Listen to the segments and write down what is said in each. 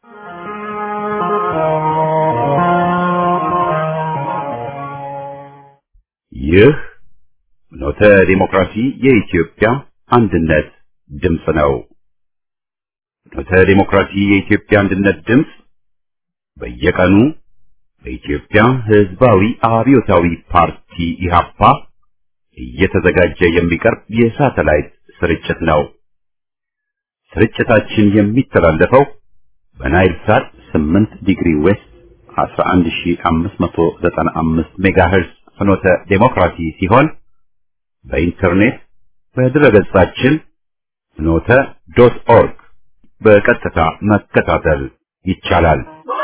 ይህ ኖተ ዲሞክራሲ የኢትዮጵያ አንድነት ድምፅ ነው። ኖተ ዲሞክራሲ የኢትዮጵያ አንድነት ድምፅ በየቀኑ በኢትዮጵያ ሕዝባዊ አብዮታዊ ፓርቲ ኢህአፓ እየተዘጋጀ የሚቀርብ የሳተላይት ስርጭት ነው። ስርጭታችን የሚተላለፈው በናይል ሳት 8 ዲግሪ ዌስት 11595 ሜጋሄርዝ ፍኖተ ዴሞክራሲ ሲሆን በኢንተርኔት በድረገጻችን ፍኖተ ዶት ኦርግ በቀጥታ መከታተል ይቻላል።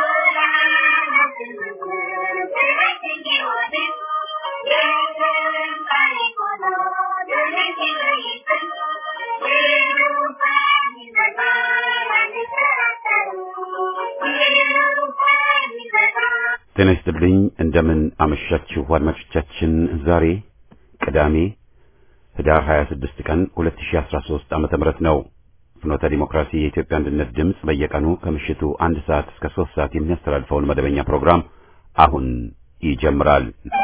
ጤና ይስጥልኝ። እንደምን አመሻችሁ አድማጮቻችን። ዛሬ ቅዳሜ ህዳር 26 ቀን 2013 ዓመተ ምህረት ነው። ፍኖተ ዲሞክራሲ የኢትዮጵያ አንድነት ድምፅ በየቀኑ ከምሽቱ አንድ ሰዓት እስከ ሶስት ሰዓት የሚያስተላልፈውን መደበኛ ፕሮግራም አሁን ይጀምራል።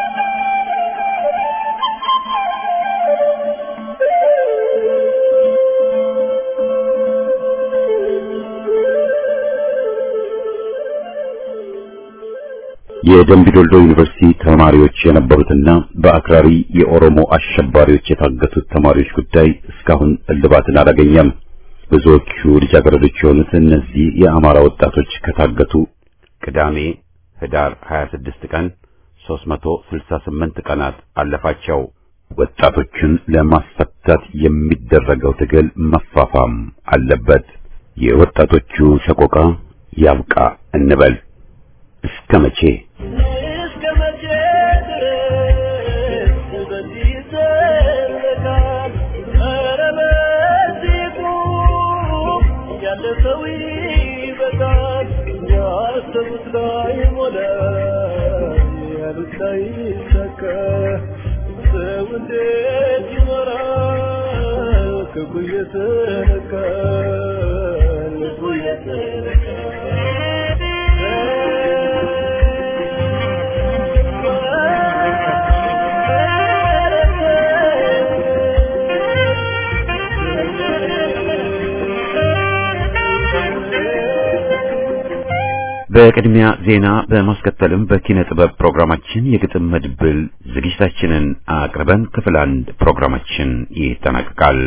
የደምቢ ዶልዶ ዩኒቨርሲቲ ተማሪዎች የነበሩትና በአክራሪ የኦሮሞ አሸባሪዎች የታገቱት ተማሪዎች ጉዳይ እስካሁን እልባትን አላገኘም። ብዙዎቹ ልጃገረዶች የሆኑት እነዚህ የአማራ ወጣቶች ከታገቱ ቅዳሜ ህዳር 26 ቀን 368 ቀናት አለፋቸው። ወጣቶቹን ለማስፈታት የሚደረገው ትግል መፋፋም አለበት። የወጣቶቹ ሰቆቃ ያብቃ እንበል። እስከ መቼ እስከ መቼ ድረስ በዚህ ይዘለቃል? ኧረ በዚህ ቁም፣ ያለ ሰው ይበቃል። ያሰቡት ላይ ሞላ፣ ያሉት ላይ ይሳካ። ሰው እንዴት ይኖራል? ክፉ እየተነካ ልቡ በቅድሚያ ዜና በማስከተልም በኪነ ጥበብ ፕሮግራማችን የግጥም መድብል ዝግጅታችንን አቅርበን ክፍል አንድ ፕሮግራማችን ይጠናቀቃል።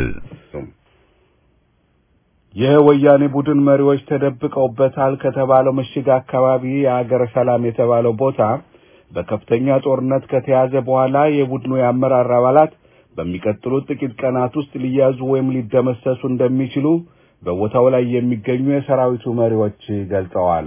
የወያኔ ቡድን መሪዎች ተደብቀውበታል ከተባለው ምሽግ አካባቢ የሀገረ ሰላም የተባለው ቦታ በከፍተኛ ጦርነት ከተያዘ በኋላ የቡድኑ የአመራር አባላት በሚቀጥሉት ጥቂት ቀናት ውስጥ ሊያዙ ወይም ሊደመሰሱ እንደሚችሉ በቦታው ላይ የሚገኙ የሰራዊቱ መሪዎች ገልጸዋል።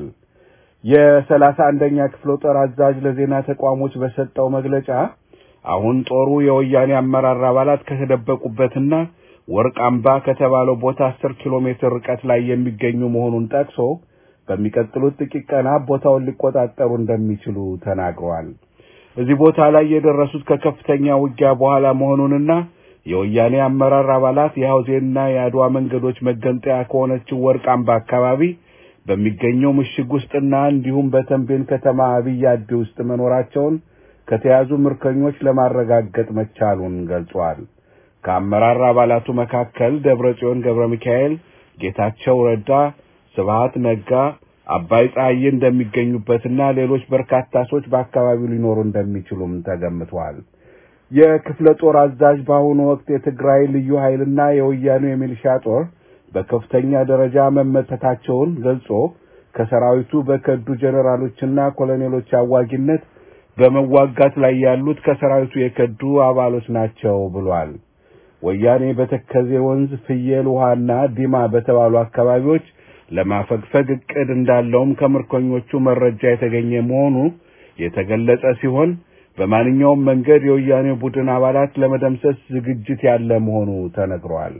የሰላሳ አንደኛ ክፍለ ጦር አዛዥ ለዜና ተቋሞች በሰጠው መግለጫ አሁን ጦሩ የወያኔ አመራር አባላት ከተደበቁበትና ወርቅ አምባ ከተባለው ቦታ አስር ኪሎ ሜትር ርቀት ላይ የሚገኙ መሆኑን ጠቅሶ በሚቀጥሉት ጥቂት ቀናት ቦታውን ሊቆጣጠሩ እንደሚችሉ ተናግረዋል። እዚህ ቦታ ላይ የደረሱት ከከፍተኛ ውጊያ በኋላ መሆኑንና የወያኔ አመራር አባላት የሐውዜንና የአድዋ መንገዶች መገንጠያ ከሆነችው ወርቅ አምባ አካባቢ በሚገኘው ምሽግ ውስጥና እንዲሁም በተንቤን ከተማ አብይ አዲ ውስጥ መኖራቸውን ከተያዙ ምርኮኞች ለማረጋገጥ መቻሉን ገልጿል። ከአመራር አባላቱ መካከል ደብረ ጽዮን ገብረ ሚካኤል፣ ጌታቸው ረዳ፣ ስብሃት ነጋ፣ አባይ ፀሐዬ እንደሚገኙበትና ሌሎች በርካታ ሰዎች በአካባቢው ሊኖሩ እንደሚችሉም ተገምቷል። የክፍለ ጦር አዛዥ በአሁኑ ወቅት የትግራይ ልዩ ኃይልና የወያኔው የሚሊሻ ጦር በከፍተኛ ደረጃ መመተታቸውን ገልጾ ከሰራዊቱ በከዱ ጀኔራሎችና ኮሎኔሎች አዋጊነት በመዋጋት ላይ ያሉት ከሰራዊቱ የከዱ አባሎች ናቸው ብሏል። ወያኔ በተከዜ ወንዝ፣ ፍየል ውሃና ዲማ በተባሉ አካባቢዎች ለማፈግፈግ እቅድ እንዳለውም ከምርኮኞቹ መረጃ የተገኘ መሆኑ የተገለጸ ሲሆን በማንኛውም መንገድ የወያኔ ቡድን አባላት ለመደምሰስ ዝግጅት ያለ መሆኑ ተነግሯል።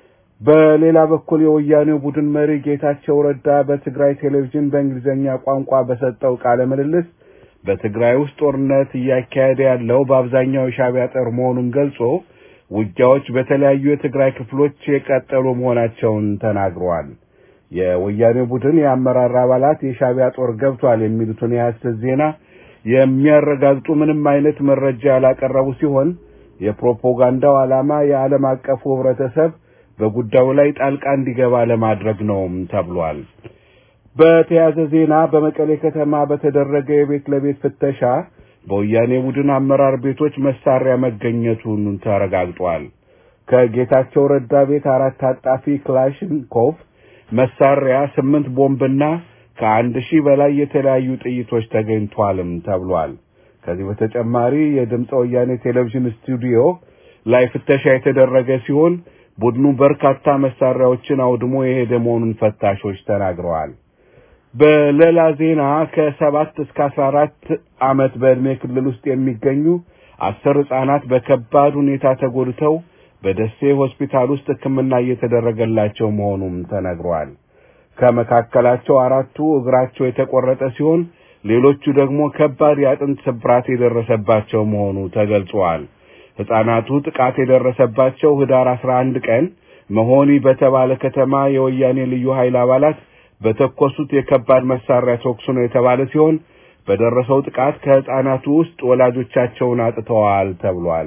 በሌላ በኩል የወያኔው ቡድን መሪ ጌታቸው ረዳ በትግራይ ቴሌቪዥን በእንግሊዝኛ ቋንቋ በሰጠው ቃለ ምልልስ በትግራይ ውስጥ ጦርነት እያካሄደ ያለው በአብዛኛው የሻዕቢያ ጦር መሆኑን ገልጾ ውጊያዎች በተለያዩ የትግራይ ክፍሎች የቀጠሉ መሆናቸውን ተናግረዋል። የወያኔ ቡድን የአመራር አባላት የሻዕቢያ ጦር ገብቷል የሚሉትን የሐሰት ዜና የሚያረጋግጡ ምንም አይነት መረጃ ያላቀረቡ ሲሆን የፕሮፓጋንዳው ዓላማ የዓለም አቀፉ ህብረተሰብ በጉዳዩ ላይ ጣልቃ እንዲገባ ለማድረግ ነውም ተብሏል። በተያያዘ ዜና በመቀሌ ከተማ በተደረገ የቤት ለቤት ፍተሻ በወያኔ ቡድን አመራር ቤቶች መሳሪያ መገኘቱን ተረጋግጧል። ከጌታቸው ረዳ ቤት አራት ታጣፊ ክላሽንኮቭ መሳሪያ፣ ስምንት ቦምብና ከአንድ ሺህ በላይ የተለያዩ ጥይቶች ተገኝቷልም ተብሏል። ከዚህ በተጨማሪ የድምፀ ወያኔ ቴሌቪዥን ስቱዲዮ ላይ ፍተሻ የተደረገ ሲሆን ቡድኑ በርካታ መሳሪያዎችን አውድሞ የሄደ መሆኑን ፈታሾች ተናግረዋል። በሌላ ዜና ከሰባት እስከ አስራ አራት ዓመት በዕድሜ ክልል ውስጥ የሚገኙ አስር ሕፃናት በከባድ ሁኔታ ተጎድተው በደሴ ሆስፒታል ውስጥ ሕክምና እየተደረገላቸው መሆኑም ተነግሯል። ከመካከላቸው አራቱ እግራቸው የተቆረጠ ሲሆን ሌሎቹ ደግሞ ከባድ የአጥንት ስብራት የደረሰባቸው መሆኑ ተገልጿል። ሕፃናቱ ጥቃት የደረሰባቸው ህዳር አስራ አንድ ቀን መሆኒ በተባለ ከተማ የወያኔ ልዩ ኃይል አባላት በተኮሱት የከባድ መሳሪያ ተኩስ ነው የተባለ ሲሆን በደረሰው ጥቃት ከሕፃናቱ ውስጥ ወላጆቻቸውን አጥተዋል ተብሏል።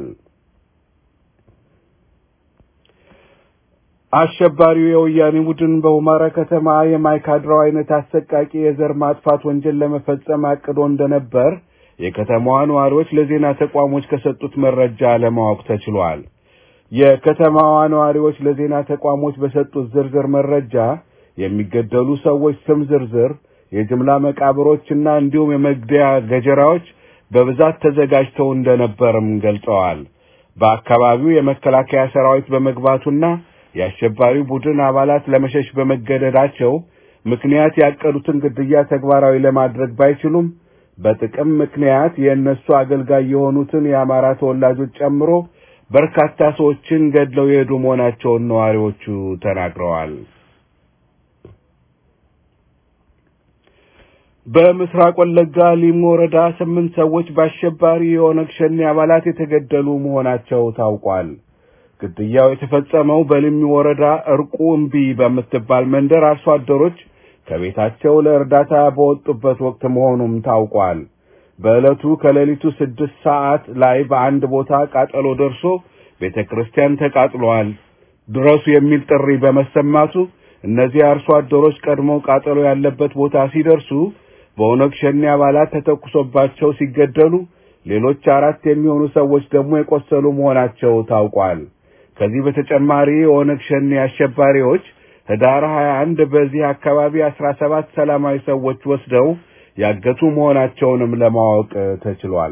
አሸባሪው የወያኔ ቡድን በሁመራ ከተማ የማይካድራው አይነት አሰቃቂ የዘር ማጥፋት ወንጀል ለመፈጸም አቅዶ እንደነበር የከተማዋ ነዋሪዎች ለዜና ተቋሞች ከሰጡት መረጃ ለማወቅ ተችሏል። የከተማዋ ነዋሪዎች ለዜና ተቋሞች በሰጡት ዝርዝር መረጃ የሚገደሉ ሰዎች ስም ዝርዝር፣ የጅምላ መቃብሮችና እንዲሁም የመግደያ ገጀራዎች በብዛት ተዘጋጅተው እንደነበርም ገልጸዋል። በአካባቢው የመከላከያ ሰራዊት በመግባቱና የአሸባሪ ቡድን አባላት ለመሸሽ በመገደዳቸው ምክንያት ያቀዱትን ግድያ ተግባራዊ ለማድረግ ባይችሉም በጥቅም ምክንያት የእነሱ አገልጋይ የሆኑትን የአማራ ተወላጆች ጨምሮ በርካታ ሰዎችን ገድለው የሄዱ መሆናቸውን ነዋሪዎቹ ተናግረዋል። በምስራቅ ወለጋ ሊሙ ወረዳ ስምንት ሰዎች በአሸባሪ የኦነግ ሸኔ አባላት የተገደሉ መሆናቸው ታውቋል። ግድያው የተፈጸመው በሊሙ ወረዳ እርቁ እምቢ በምትባል መንደር አርሶ አደሮች ከቤታቸው ለእርዳታ በወጡበት ወቅት መሆኑም ታውቋል። በዕለቱ ከሌሊቱ ስድስት ሰዓት ላይ በአንድ ቦታ ቃጠሎ ደርሶ ቤተ ክርስቲያን ተቃጥሏል፣ ድረሱ የሚል ጥሪ በመሰማቱ እነዚህ አርሶ አደሮች ቀድሞ ቃጠሎ ያለበት ቦታ ሲደርሱ በኦነግ ሸኔ አባላት ተተኩሶባቸው ሲገደሉ ሌሎች አራት የሚሆኑ ሰዎች ደግሞ የቆሰሉ መሆናቸው ታውቋል። ከዚህ በተጨማሪ የኦነግ ሸኔ አሸባሪዎች ህዳር 21 በዚህ አካባቢ 17 ሰላማዊ ሰዎች ወስደው ያገቱ መሆናቸውንም ለማወቅ ተችሏል።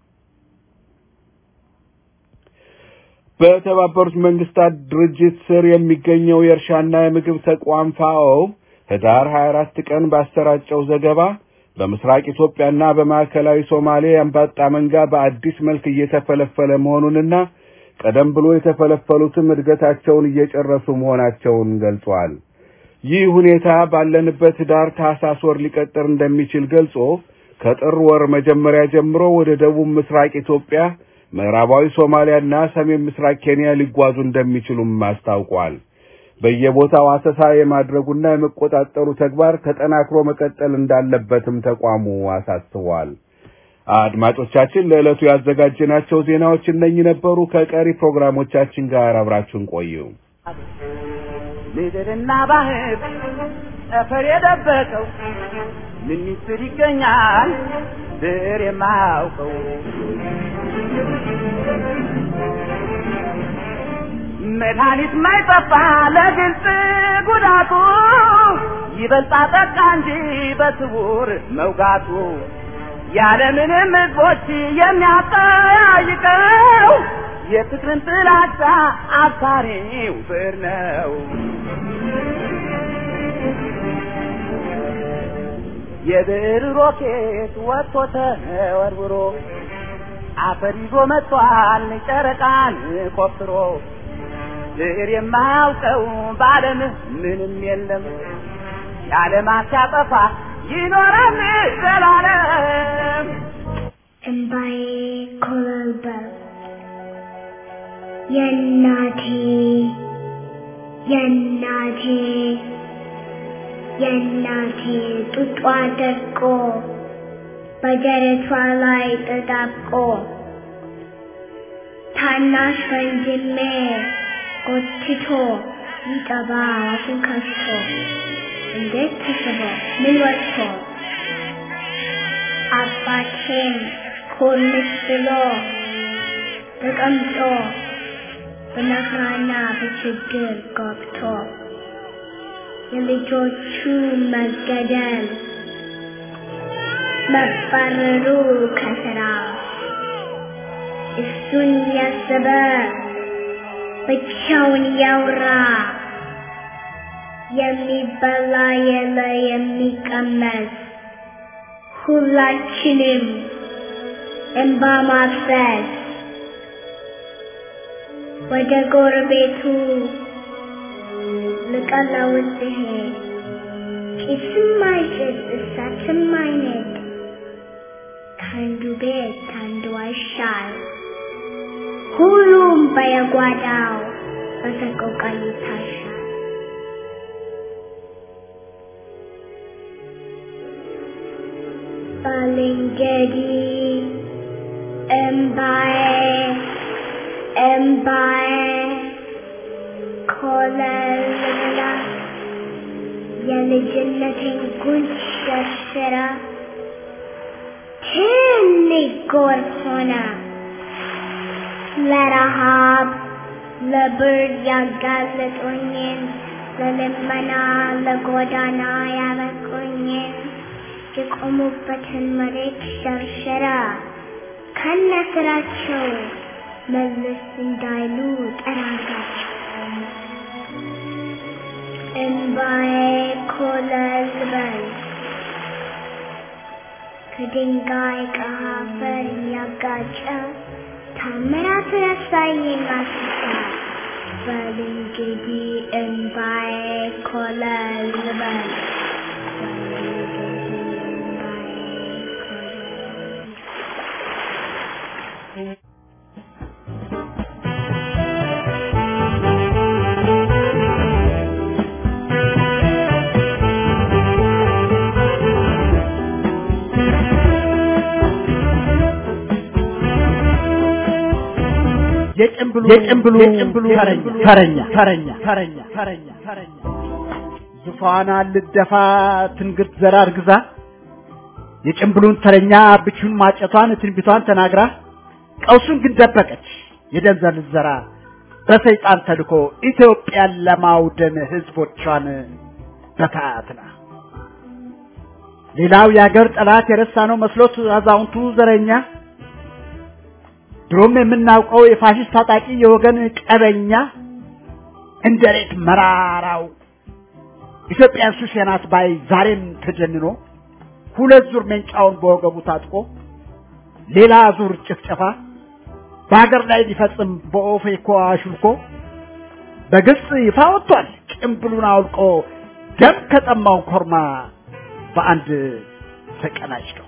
በተባበሩት መንግስታት ድርጅት ስር የሚገኘው የእርሻና የምግብ ተቋም ፋኦ ህዳር 24 ቀን ባሰራጨው ዘገባ በምስራቅ ኢትዮጵያና በማዕከላዊ ሶማሌ የአንበጣ መንጋ በአዲስ መልክ እየተፈለፈለ መሆኑንና ቀደም ብሎ የተፈለፈሉትም እድገታቸውን እየጨረሱ መሆናቸውን ገልጿል። ይህ ሁኔታ ባለንበት ህዳር ታህሳስ ወር ሊቀጥር እንደሚችል ገልጾ ከጥር ወር መጀመሪያ ጀምሮ ወደ ደቡብ ምስራቅ ኢትዮጵያ፣ ምዕራባዊ ሶማሊያና ሰሜን ምስራቅ ኬንያ ሊጓዙ እንደሚችሉም አስታውቋል። በየቦታው አሰሳ የማድረጉና የመቆጣጠሩ ተግባር ተጠናክሮ መቀጠል እንዳለበትም ተቋሙ አሳስቧል። አድማጮቻችን ለዕለቱ ያዘጋጀናቸው ዜናዎች እነኚህ ነበሩ። ከቀሪ ፕሮግራሞቻችን ጋር አብራችሁን ቆዩ። ምድርና ባህር ጠፈር የደበቀው ምን ሚስጥር ይገኛል ብር የማያውቀው መድኃኒት ማይጠፋ ለግልጽ ጉዳቱ ይበልጣ ጠቃ እንጂ በስውር መውጋቱ ያለምንም ህዝቦች የሚያጠያይቀው የፍቅርን ጥላቻ አባሪው ብር ነው። የብር ሮኬት ወጥቶ ተወርውሮ አፈር ይዞ መጥቷል ጨረቃን ቆፍሮ ብር የማያውቀው በዓለም ምንም የለም የዓለማት ሲያጠፋ ይኖራል ዘላለም። እምባዬ ኮበለበለ የእናቴ የእናቴ የእናቴ ጡጧ ደርቆ በደረቷ ላይ ተጣብቆ ታናሽ ወንድሜ ጎትቶ ሊጠባ አፉን ከፍቶ እንዴት ተስቦ ምን ወጥቶ አባቴም ኮልስ ብሎ ተቀምጦ በመከራና በችግር ገብቶ የልጆቹ መገደል መባረሩ ከስራ እሱን ያሰበ ብቻውን ያውራ የሚበላ የለ የሚቀመስ ሁላችንም እንባ ማፍሰስ ወደ ጎረቤቱ ልቀለውስ ሲሄድ ጭስም አይጭስ እሳትም አይነድ ከአንዱ ቤት ከአንዱ አይሻል ሁሉም በየጓዳው በሰቆቃ ይታሻል። ባልንጀሪ እምባዬ እምባዬ ኮለልላ የልጅነቴን ጉንጭ ሸርሽራ ትልቅ ጎርፍ ሆነ ለረሃብ ለብርድ ያጋለጡኝን ለልመና ለጎዳና ያበቁኝን የቆሙበትን መሬት ሸርሸራ ከነ ስራቸው መለስ እንዳይሉ ጠራጋቸው። እንባዬ ኮለል በል ከድንጋይ ከአፈር እያጋጨ ታምራት ረሳዬን ማስታ በል እንግዲህ እንባዬ ኮለል በል የጭምብሉ የጭምብሉ የጭምብሉ ተረኛ ተረኛ ተረኛ ተረኛ ተረኛ ዙፋን ልደፋ ትንግርት ዘራ እርግዛ የጭምብሉን ተረኛ ብቹን ማጨቷን ትንቢቷን ተናግራ ቀውሱን ግን ደበቀች የደንዘል ዘራ በሰይጣን ተልኮ ኢትዮጵያን ለማውደም ህዝቦቿን በታትና ሌላው የአገር ጠላት የረሳነው መስሎት አዛውንቱ ዘረኛ ድሮም የምናውቀው የፋሽስት ታጣቂ የወገን ቀበኛ እንደ ሬት መራራው ኢትዮጵያን ሱስ ናት ባይ ዛሬም ተጀንኖ ሁለት ዙር መንጫውን በወገቡ ታጥቆ ሌላ ዙር ጭፍጨፋ በሀገር ላይ ሊፈጽም በኦፌኮ አሹልኮ በግልጽ ይፋ ወጥቷል። ጭምብሉን አውልቆ ደም ከጠማው ኮርማ በአንድ ተቀናጭተው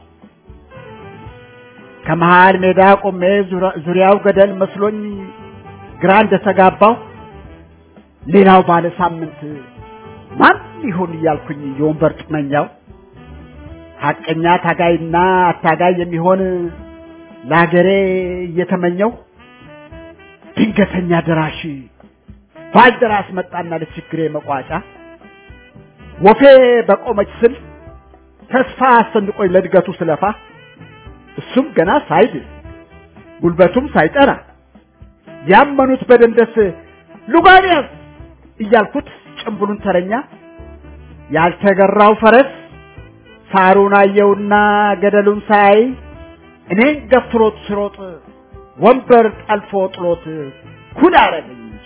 ከመሃል ሜዳ ቆሜ ዙሪያው ገደል መስሎኝ ግራ እንደተጋባው ሌላው ባለ ሳምንት ማን ይሆን እያልኩኝ የወንበር ጥመኛው ሐቀኛ ታጋይና አታጋይ የሚሆን ለሀገሬ እየተመኘው ድንገተኛ ደራሽ ባልደራስ መጣና ለችግሬ መቋጫ ወፌ በቆመች ስል ተስፋ አሰንቆኝ ለእድገቱ ስለፋ እሱም ገና ሳይድ ጉልበቱም ሳይጠራ ያመኑት በደንደስ ሉጋንያስ እያልኩት ጭምብሉን ተረኛ ያልተገራው ፈረስ ሳሩን አየውና ገደሉን ሳይ እኔን ገፍትሮት ስሮጥ ወንበር ጠልፎ ጥሎት ኩል አረገኝ እንጂ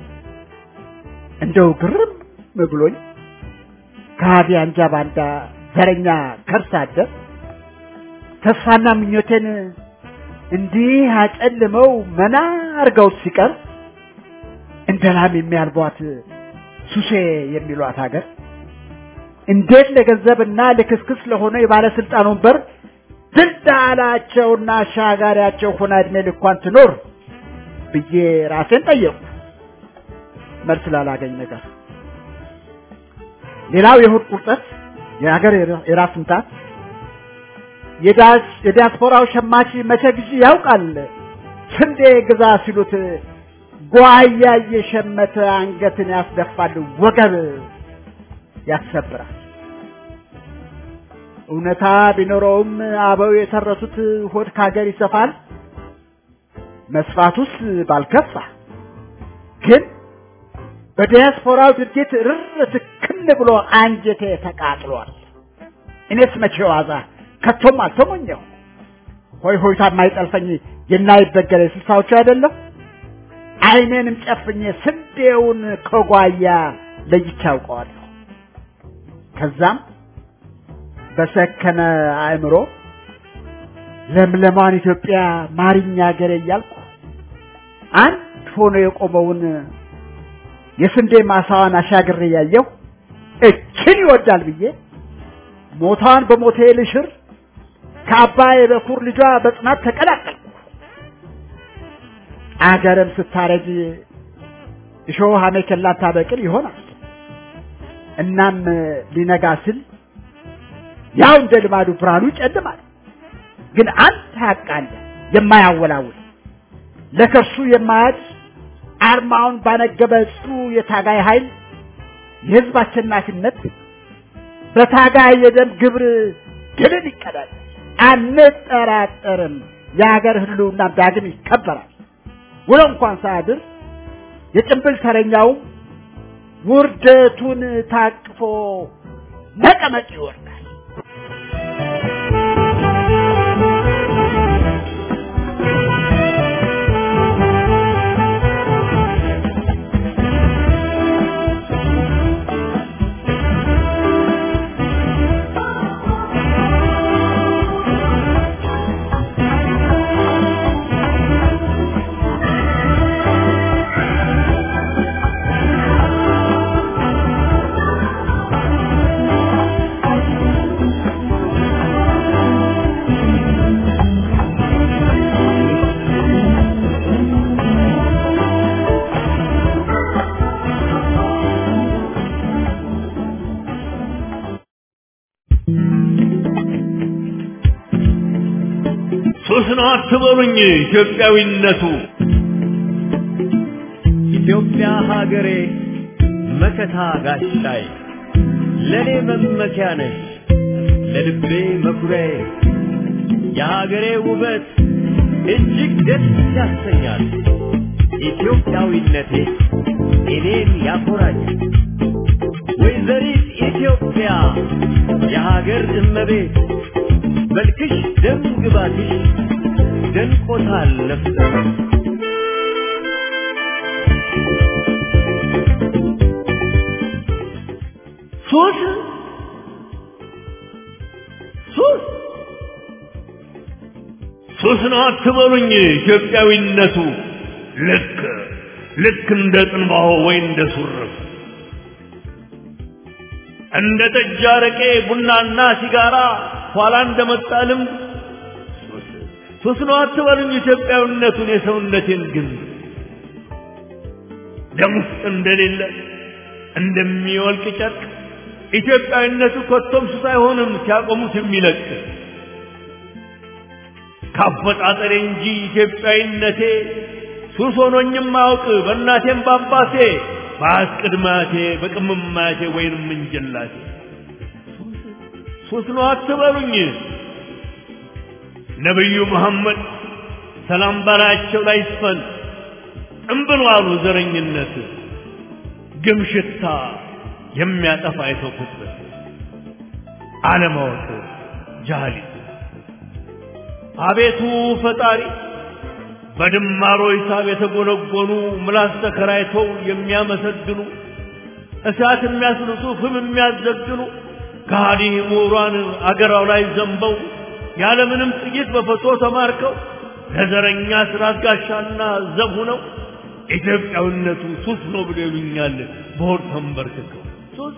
እንደው ግርም ብሎኝ ከሃዲ አንጃ ባንዳ ዘረኛ ከርሳ አደር ተስፋና ምኞቴን እንዲህ አጨልመው መና አርገውት ሲቀር እንደ ላም የሚያልቧት ሱሴ የሚሏት ሀገር እንዴት ለገንዘብና ለክስክስ ለሆነ የባለስልጣን ወንበር ድልዳላቸውና አሻጋሪያቸው ሆና እድሜ ልኳን ትኖር ብዬ ራሴን ጠየቁ። መልስ ላላገኝ ነገር ሌላው የሆድ ቁርጠት፣ የሀገር የራስ ምታት፣ የዲያስፖራው ሸማች መቼ ጊዜ ያውቃል ስንዴ ግዛ ሲሉት ጓያ እየሸመተ አንገትን ያስደፋል፣ ወገብ ያሰብራል። እውነታ ቢኖረውም አበው የተረቱት ሆድ ካገር ይሰፋል፣ መስፋቱስ ባልከፋ ግን በዲያስፖራው ድርጊት ርር ትክን ብሎ አንጀቴ ተቃጥሏል። እኔስ መቼ ዋዛ ከቶም አልተሞኘው ሆይ ሆይታ የማይጠልፈኝ የናይበገረ ስልሳዎቹ አይደለም አይኔንም ጨፍኜ ስንዴውን ከጓያ ለይቼ አውቀዋለሁ። ከዛም በሰከነ አእምሮ ለምለማን ኢትዮጵያ ማሪኛ ሀገሬ እያልኩ አንድ ሆኖ የቆመውን የስንዴ ማሳዋን አሻግሬ ያየሁ እችን ይወዳል ብዬ ሞታን በሞቴ ልሽር ከአባይ በኩር ልጇ በጽናት ተቀላቀልኩ። አገርም ስታረጅ እሾህ አሜከላ ታበቅል ይሆናል። እናም ሊነጋ ስል ያው እንደ ልማዱ ብርሃኑ ይጨልማል። ግን አንድ ሀቅ አለ የማያወላውል ለከርሱ የማያድ አርማውን ባነገበ ጽኑ የታጋይ ኃይል የህዝብ አሸናፊነት በታጋይ የደም ግብር ድልን ይቀዳል። አንጠራጠርም። የሀገር ህልውና ዳግም ይከበራል። ውሎ እንኳን ሳያድር የጭንብል ተረኛውም ውርደቱን ታቅፎ መቀመቅ ይወርዳል። ሱስ ነው አትበሉኝ ኢትዮጵያዊነቱ ኢትዮጵያ ሀገሬ መከታ ጋሻይ ለእኔ መመኪያ ነሽ ለልቤ መኩሪያዬ የሀገሬ ውበት እጅግ ደስ ያሰኛል ኢትዮጵያዊነቴ እኔን ያኮራኛል ወይዘሪት ኢትዮጵያ የሀገር እመቤት መልክሽ ደም ግባትሽ ደንቆታል ነፍሰ ሱስ ሱስ ሱስ ነው አትበሉኝ ኢትዮጵያዊነቱ ልክ ልክ እንደ ጥንባሆ ወይ እንደ ሱርፍ እንደ ጠጅ አረቄ ቡናና ሲጋራ ኋላ እንደመጣ ልምድ ሱስ ነው አትበሉኝ ኢትዮጵያዊነቱን የሰውነቴን ግን ደም ውስጥ እንደሌለ እንደሚወልቅ ጨርቅ ኢትዮጵያዊነቱ ኮቶም ሱስ አይሆንም ሲያቆሙት የሚለቅ ካፈጣጠሬ እንጂ ኢትዮጵያዊነቴ ሱስ ሆኖኝም አያውቅ በእናቴም በአባቴ በአስቅድማቴ በቅምማቴ ወይንም እንጀላቴ ሱስ ነው አትበሉኝ ነቢዩ መሐመድ ሰላም በላያቸው ላይ ይስፈን እምብሎ አሉ ዘረኝነት ግም ሽታ የሚያጠፋ የሰው ፍጥረት አለማወቅ ጃህሊት አቤቱ ፈጣሪ በድማሮ ሂሳብ የተጎነጎኑ ምላስ ተከራይተው የሚያመሰግኑ እሳት የሚያስልሱ ፍም የሚያዘግኑ ከሃዲ ምሁራን አገራው ላይ ዘንበው ያለምንም ጥይት በፈቶ ተማርከው ለዘረኛ ስራት ጋሻና ዘብ ሆነው ኢትዮጵያዊነቱ ሱስ ነው ብሎ ይሉኛል በሆድ ተንበርክከው ሱስ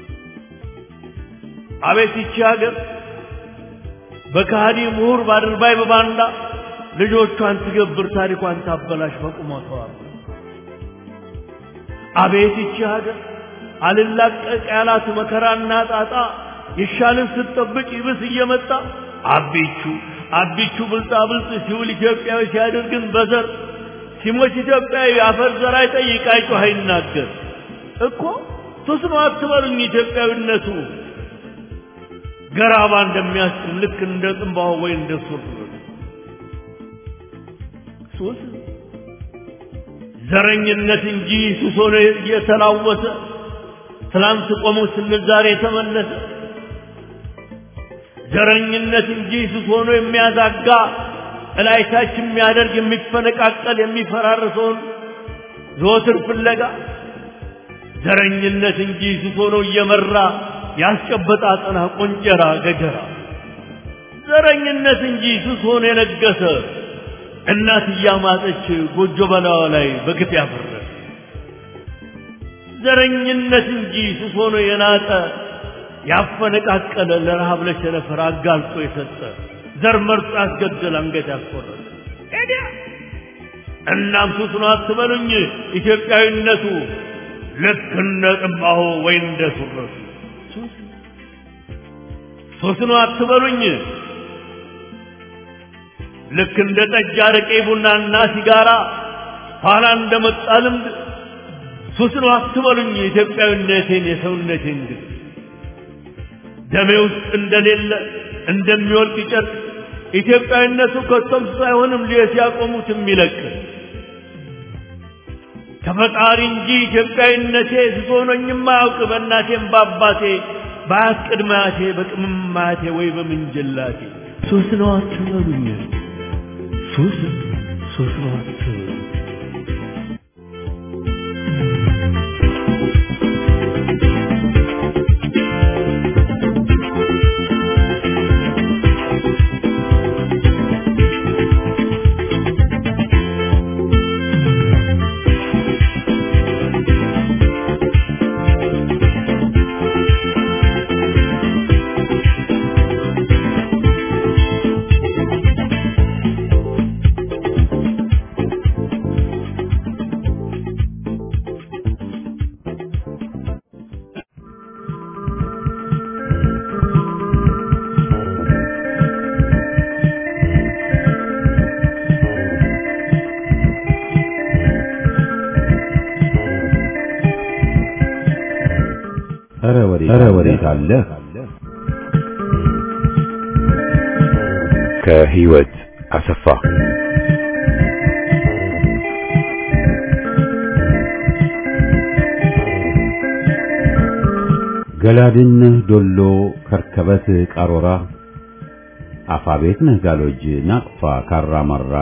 አቤት ይቺ ሀገር በከሃዲ ምሁር ባድርባይ በባንዳ ልጆቿን ትገብር ታሪኳን ታበላሽ በቁመቷ አቤት ይቺ ሀገር አልላቀቅ ያላት መከራና ጣጣ ይሻልን ስትጠብቅ ይብስ እየመጣ አቢቹ አቢቹ ብልጣ ብልጥ ሲውል ኢትዮጵያዊ ሲያደርግን በዘር ሲሞች ኢትዮጵያዊ አፈር ዘር አይጠይቅ አይጮህ አይናገር እኮ ሱስ ነው አትበሉኝ ኢትዮጵያዊነቱ ገራባ እንደሚያስጥም ልክ እንደ ጥንባሆ ወይ እንደ ሱር ሱስ ዘረኝነት እንጂ ሱስ ሆኖ እየተላወሰ ትላንት ቆሞ ስንል ዛሬ ተመለሰ ዘረኝነት እንጂ ሱስ ሆኖ የሚያዛጋ እላይታች የሚያደርግ የሚፈነቃቀል የሚፈራርሰውን ዘወትር ፍለጋ ዘረኝነት እንጂ ሱስ ሆኖ እየመራ ያስጨበጣ አጠና ቆንጨራ ገጀራ ዘረኝነት እንጂ ሱስ ሆኖ የነገሰ እናት እያማጠች ጎጆ በላዋ ላይ በግፍ ያፈረሰ ዘረኝነት እንጂ ሱስ ሆኖ የናጠ ያፈነቃቀለ ለረሃብ ለቸነፈር አጋልጦ የሰጠ ዘር መርጦ ያስገደል አንገት ያስቆረጠ እናም ሱስ ነው አትበሉኝ ኢትዮጵያዊነቱ ልክ እንደ ጥንባሆ ወይ እንደ ሱረቱ ሱስ ነው አትበሉኝ ልክ እንደ ጠጅ አረቄ ቡናና ሲጋራ ኋላ እንደመጣ ልምድ ሱስ ነው አትበሉኝ ኢትዮጵያዊነቴን የሰውነቴን ግን ደሜ ውስጥ እንደሌለ እንደሚወልቅ ጨርቅ ኢትዮጵያዊነቱ ከቶም ሳይሆንም ሊየት ያቆሙት የሚለቅ ከፈጣሪ እንጂ ኢትዮጵያዊነቴ ስሶኖኝም አያውቅ በእናቴም በአባቴ በአያት ቅድማያቴ በቅምማያቴ ወይ በምንጅላቴ ሱስ ነው አትበሉኝ ሱስ ሱስ ነው አትበሉኝ ኧረ ወዴት አለ ከህይወት አሰፋ ገላድነህ ዶሎ ከርከበት ቃሮራ አፋቤት ነህ ጋሎጅ ናቅፋ ካራማራ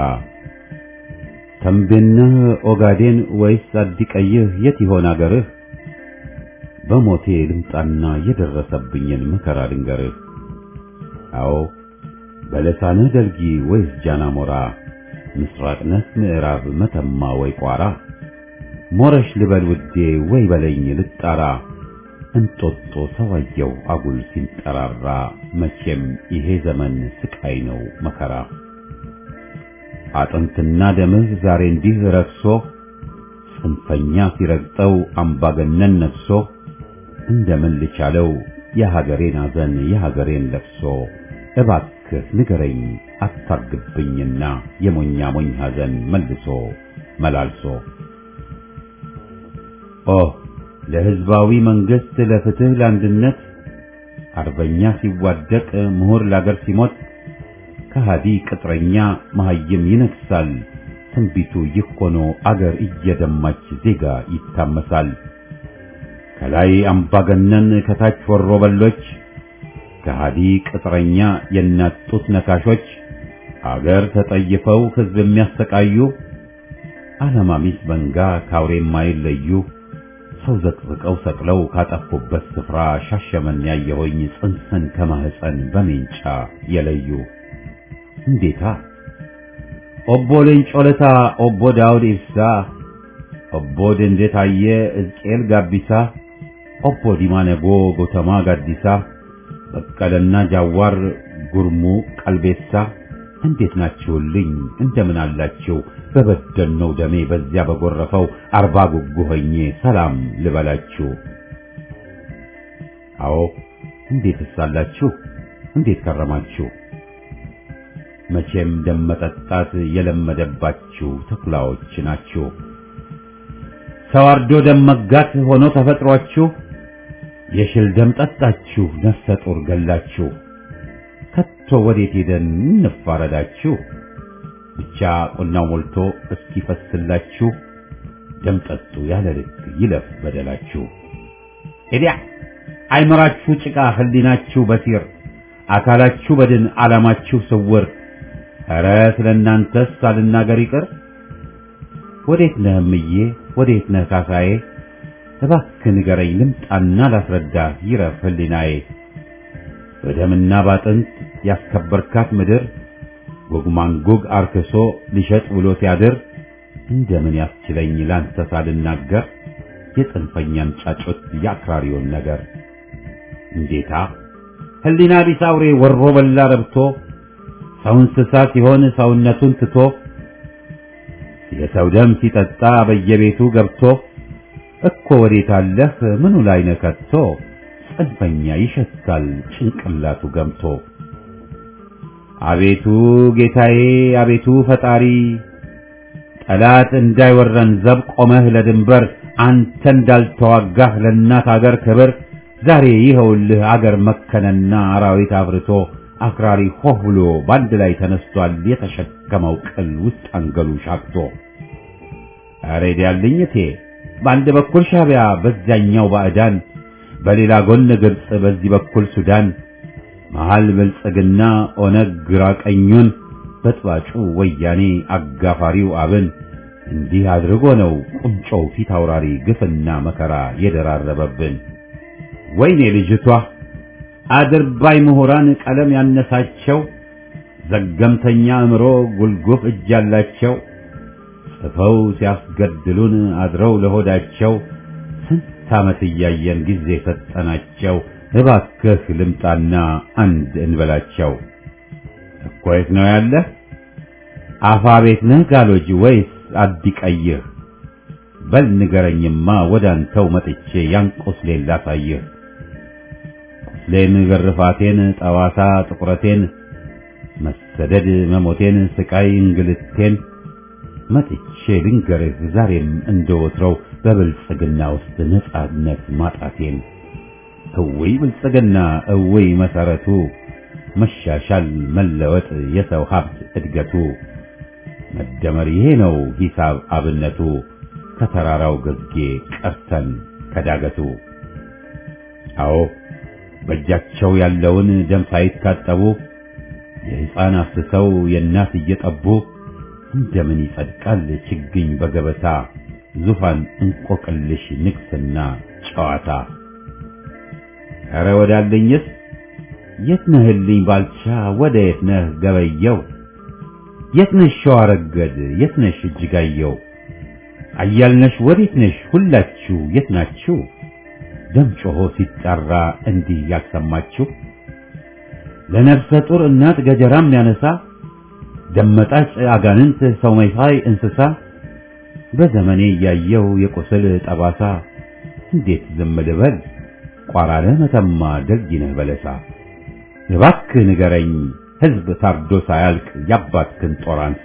ተንቤነህ ኦጋዴን ወይስ አዲቀይህ የት ይሆን አገርህ በሞቴ ልምጣና የደረሰብኝን መከራ ልንገርህ። አዎ በለሳንህ ደልጊ ወይስ ጃናሞራ፣ ምስራቅ ነህ ምዕራብ መተማ ወይ ቋራ፣ ሞረሽ ልበል ውዴ ወይ በለኝ ልጣራ፣ እንጦጦ ሰዋየው አጉል ሲንጠራራ፣ መቼም ይሄ ዘመን ስቃይ ነው መከራ። አጥንትና ደምህ ዛሬ እንዲህ ረክሶ ጽንፈኛ ሲረግጠው አምባገነን ነግሶ እንደምን ልቻለው የሀገሬን አዘን የሀገሬን ለቅሶ እባክህ ንገረኝ አታርግብኝና የሞኛ ሞኝ ሐዘን መልሶ መላልሶ ኦ ለሕዝባዊ መንግሥት ለፍትህ ለአንድነት አርበኛ ሲዋደቅ ምሁር ለአገር ሲሞት ከሃዲ ቅጥረኛ መሐይም ይነግሳል ትንቢቱ ይህ ሆኖ አገር እየደማች ዜጋ ይታመሳል። ከላይ አምባገነን ከታች ወሮ በሎች ከሃዲ ቅጥረኛ የእናት ጡት ነካሾች አገር ተጠይፈው ሕዝብ የሚያሰቃዩ አለማሚስ መንጋ ካውሬ የማይለዩ ሰው ዘቅዝቀው ሰቅለው ካጠፉበት ስፍራ ሻሸመን ያየሆኝ ጽንስን ከማህፀን በሜንጫ የለዩ እንዴታ ኦቦ ሌንጮ ለታ ኦቦ ዳውድ ኢብሳ ኦቦ ደንዴ ታዬ ሕዝቅኤል ጋቢሳ ኦቦ ዲማ ነጎ ጎተማ ጋዲሳ በቀለና ጃዋር ጉርሙ ቀልቤሳ እንዴት ናችሁልኝ? እንደምን አላችሁ? በበደልነው ደሜ በዚያ በጎረፈው አርባ ጉጉ ሆኜ ሰላም ልበላችሁ። አዎ እንዴት ሳላችሁ እንዴት ከረማችሁ? መቼም ደም መጠጣት የለመደባችሁ ተኩላዎች ናችሁ። ሰው አርዶ ደም መጋት ሆኖ ተፈጥሯችሁ የሽል ደም ጠጣችሁ ነፍሰ ጡር ገላችሁ። ከቶ ወዴት ሄደን እንፋረዳችሁ? ብቻ ቁናው ሞልቶ እስኪፈስላችሁ ደም ጠጡ ያለ ልክ ይለፍ በደላችሁ። ኤዲያ አይመራችሁ ጭቃ ህሊናችሁ በሲር አካላችሁ በድን ዓላማችሁ ስውር ኧረ ስለ እናንተስ ሳልናገር ይቅር ወዴት ነህ እምዬ ወዴት ነህ ካሳዬ እባክህ ንገረኝ ልምጣና ላስረዳ ይረፍ ህሊናዬ በደምና ባጥንት ያስከበርካት ምድር ጉግማንጉግ አርክሶ ሊሸጥ ውሎ ሲያድር እንደምን ያስችለኝ ላንተ ሳልናገር የጽንፈኛን ጫጩት የአክራሪውን ነገር እንዴታ ህሊና ቢስ አውሬ ወሮ በላ ረብቶ ሰው እንስሳ ሲሆን ሰውነቱን ትቶ የሰው ደም ሲጠጣ በየቤቱ ገብቶ እኮ ወዴት አለህ ምኑ ላይ ነህ ከቶ ጽንፈኛ ይሸታል ጭንቅላቱ ገምቶ አቤቱ ጌታዬ አቤቱ ፈጣሪ ጠላት እንዳይወረን ዘብ ቆመህ ለድንበር አንተ እንዳልተዋጋህ ለእናት አገር ክብር ዛሬ ይኸውልህ አገር መከነና አራዊት አብርቶ አክራሪ ሆህ ብሎ በአንድ ላይ ተነስቷል የተሸከመው ቅል ውስጥ አንገሉ ሻክቶ አሬድ ያልኝ እቴ በአንድ በኩል ሻቢያ በዚያኛው ባዕዳን በሌላ ጎን ግብፅ በዚህ በኩል ሱዳን መሃል ብልጽግና ኦነግ ግራ ቀኙን በጥባጩ ወያኔ አጋፋሪው አብን እንዲህ አድርጎ ነው ቁንጮው ፊት አውራሪ ግፍና መከራ የደራረበብን። ወይኔ ልጅቷ አድርባይ ምሁራን ቀለም ያነሳቸው ዘገምተኛ አእምሮ ጉልጉፍ እጅ ያላቸው ጽፈው ሲያስገድሉን አድረው ለሆዳቸው ስንት ዓመት እያየን ጊዜ ሰጠናቸው። እባክህ ልምጣና አንድ እንበላቸው። እኮ የት ነው ያለህ? አፋ ቤት ነህ ጋሎጅ ወይስ አዲቀይህ? በል ንገረኝማ ወዳንተው መጥቼ ያን ቁስሌን ላሳይህ። ቁስሌን፣ ግርፋቴን፣ ጠዋሳ ጥቁረቴን፣ መሰደድ መሞቴን፣ ስቃይ እንግልቴን መጥቼ ልንገርህ ዛሬም እንደወትረው በብልጽግና ውስጥ ነጻነት ማጣቴን። እውይ ብልጽግና እውይ መሰረቱ መሻሻል መለወጥ የሰው ሀብት እድገቱ መደመር ይሄ ነው ሂሳብ አብነቱ ከተራራው ግርጌ ቀርተን ከዳገቱ። አዎ በእጃቸው ያለውን ደም ሳይታጠቡ የሕፃን አፍስሰው የእናት እየጠቡ እንደምን ይጸድቃል ችግኝ በገበታ ዙፋን እንቆቅልሽ ንግስና ጨዋታ። ኧረ ወዳለኝስ የት ነህልኝ ባልቻ ወደ የት ነህ ገበየው? የት ነሽ ሸዋረገድ የት ነሽ እጅጋየው? አያልነሽ ወዴት ነሽ ሁላችሁ የት ናችሁ? ደም ጮሆ ሲጣራ እንዲህ ያልሰማችሁ ለነፍሰ ጡር እናት ገጀራም ያነሳ ደመጣጭ አጋንንት ሰው መሳይ እንስሳ በዘመኔ እያየው የቁስል ጠባሳ እንዴት ዝም ልበል ቋራነ መተማ ደጊነህ በለሳ እባክህ ንገረኝ ሕዝብ ታርዶ ሳያልቅ ያባትክን ጦር አንሳ።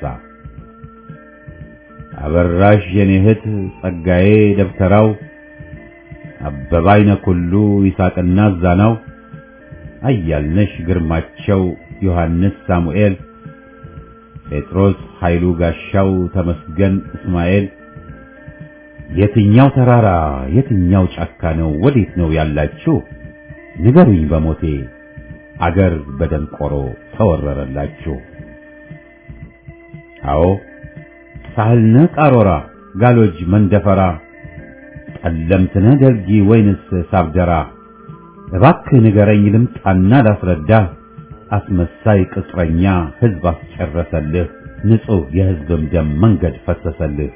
አበራሽ የኔ እህት ጸጋዬ ደብተራው አበባይነ ኩሉ ይሳቅና ዛናው አያልነሽ ግርማቸው ዮሐንስ ሳሙኤል ጴጥሮስ ኃይሉ ጋሻው ተመስገን እስማኤል የትኛው ተራራ የትኛው ጫካ ነው ወዴት ነው ያላችሁ ንገሩኝ በሞቴ አገር በደንቆሮ ተወረረላችሁ አዎ ሳህልነ ቃሮራ ጋሎጅ መንደፈራ ጠለምትነ ደልጊ ወይንስ ሳብደራ እባክህ ንገረኝ ልምጣና ላስረዳ አስመሳይ ቅጥረኛ ሕዝብ አስጨረሰልህ ንጹሕ የሕዝብም ደም መንገድ ፈሰሰልህ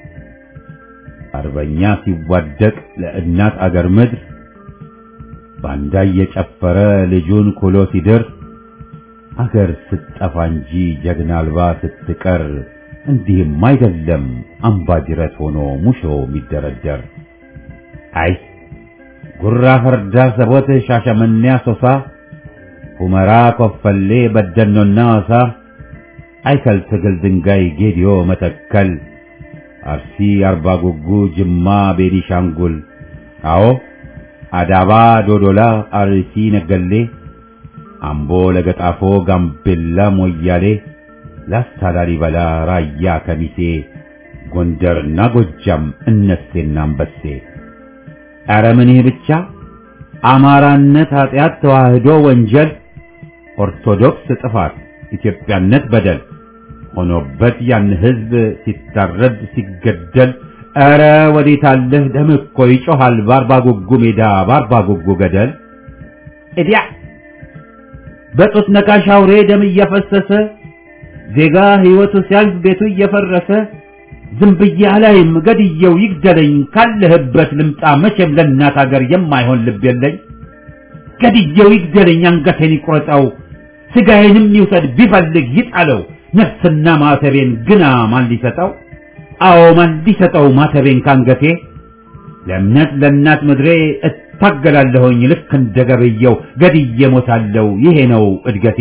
አርበኛ ሲዋደቅ ለእናት አገር ምድር ባንዳ እየጨፈረ ልጁን ኩሎ ሲድር አገር ስትጠፋ እንጂ ጀግና አልባ ስትቀር እንዲህም አይደለም አምባ ጅረት ሆኖ ሙሾ የሚደረደር አይ ጉራ ፈርዳ ሰቦት ሻሸመኔ አሶሳ ሁመራ ኮፈሌ በደኖና ዋሳ አይከል ትግል ድንጋይ ጌዲዮ መተከል አርሲ አርባ ጉጉ ጅማ ቤኒሻንጉል አዎ አዳባ ዶዶላ አርሲ ነገሌ አምቦ ለገጣፎ ጋምቤላ ሞያሌ ላስታ ላሊበላ ራያ ከሚሴ ጎንደርና ጎጃም እነሴና አንበሴ ኧረ ምን ይህ ብቻ አማራነት ኃጢአት ተዋህዶ ወንጀል ኦርቶዶክስ ጥፋት ኢትዮጵያነት በደል ሆኖበት ያን ህዝብ ሲታረድ ሲገደል ኧረ ወዴት አለህ ደም እኮ ይጮሃል በአርባ ጉጉ ሜዳ በአርባ ጉጉ ገደል እዲያ በጡት ነካሽ አውሬ ደም እያፈሰሰ ዜጋ ህይወቱ ሲያልፍ ቤቱ እየፈረሰ ዝም ብዬ አላይም ገድየው ይግደለኝ ካለህበት ልምጣ መቼም ለእናት አገር የማይሆን ልብ የለኝ ገድየው ይግደለኝ አንገቴን ይቁረጠው ስጋዬንም ይውሰድ ቢፈልግ ይጣለው ነፍስና ማተቤን ግና ማን ሊሰጠው አዎ ማን ሊሰጠው ማተቤን ካንገቴ ለእምነት ለእናት ምድሬ እታገላለሁኝ ልክ እንደ ገበየው ገድዬ ሞታለው ይሄ ነው እድገቴ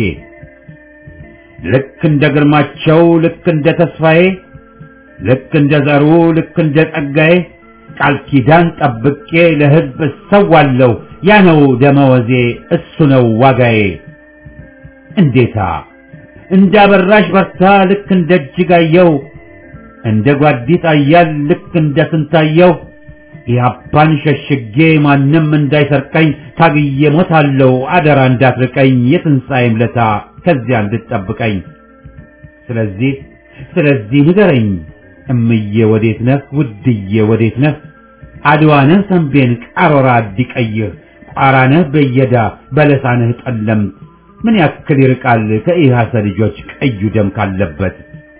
ልክ እንደ ግርማቸው ልክ እንደ ተስፋዬ ልክ እንደ ዘሩ ልክ እንደ ጸጋዬ ቃል ኪዳን ጠብቄ ለሕዝብ እሰዋለሁ ያ ነው ደመወዜ እሱ ነው ዋጋዬ እንዴታ እንደ አበራሽ በርታ ልክ እንደ እጅጋየው እንደ ጓዲት አያል ልክ እንደ ስንታየው ኢህአፓን ሸሽጌ ማንም እንዳይሰርቀኝ ታግዬ ሞታለሁ አደራ እንዳትርቀኝ የትንሣኤም ለታ ከዚያ እንድትጠብቀኝ ስለዚህ ስለዚህ ንገረኝ እምዬ ወዴት ነህ ውድዬ ወዴት ነህ አድዋነህ ሰንቤን ቃሮራ አዲቀይህ ቋራነህ በየዳ በለሳነህ ጠለምት ምን ያክል ይርቃል ከኢሃሰ ልጆች ቀዩ ደም ካለበት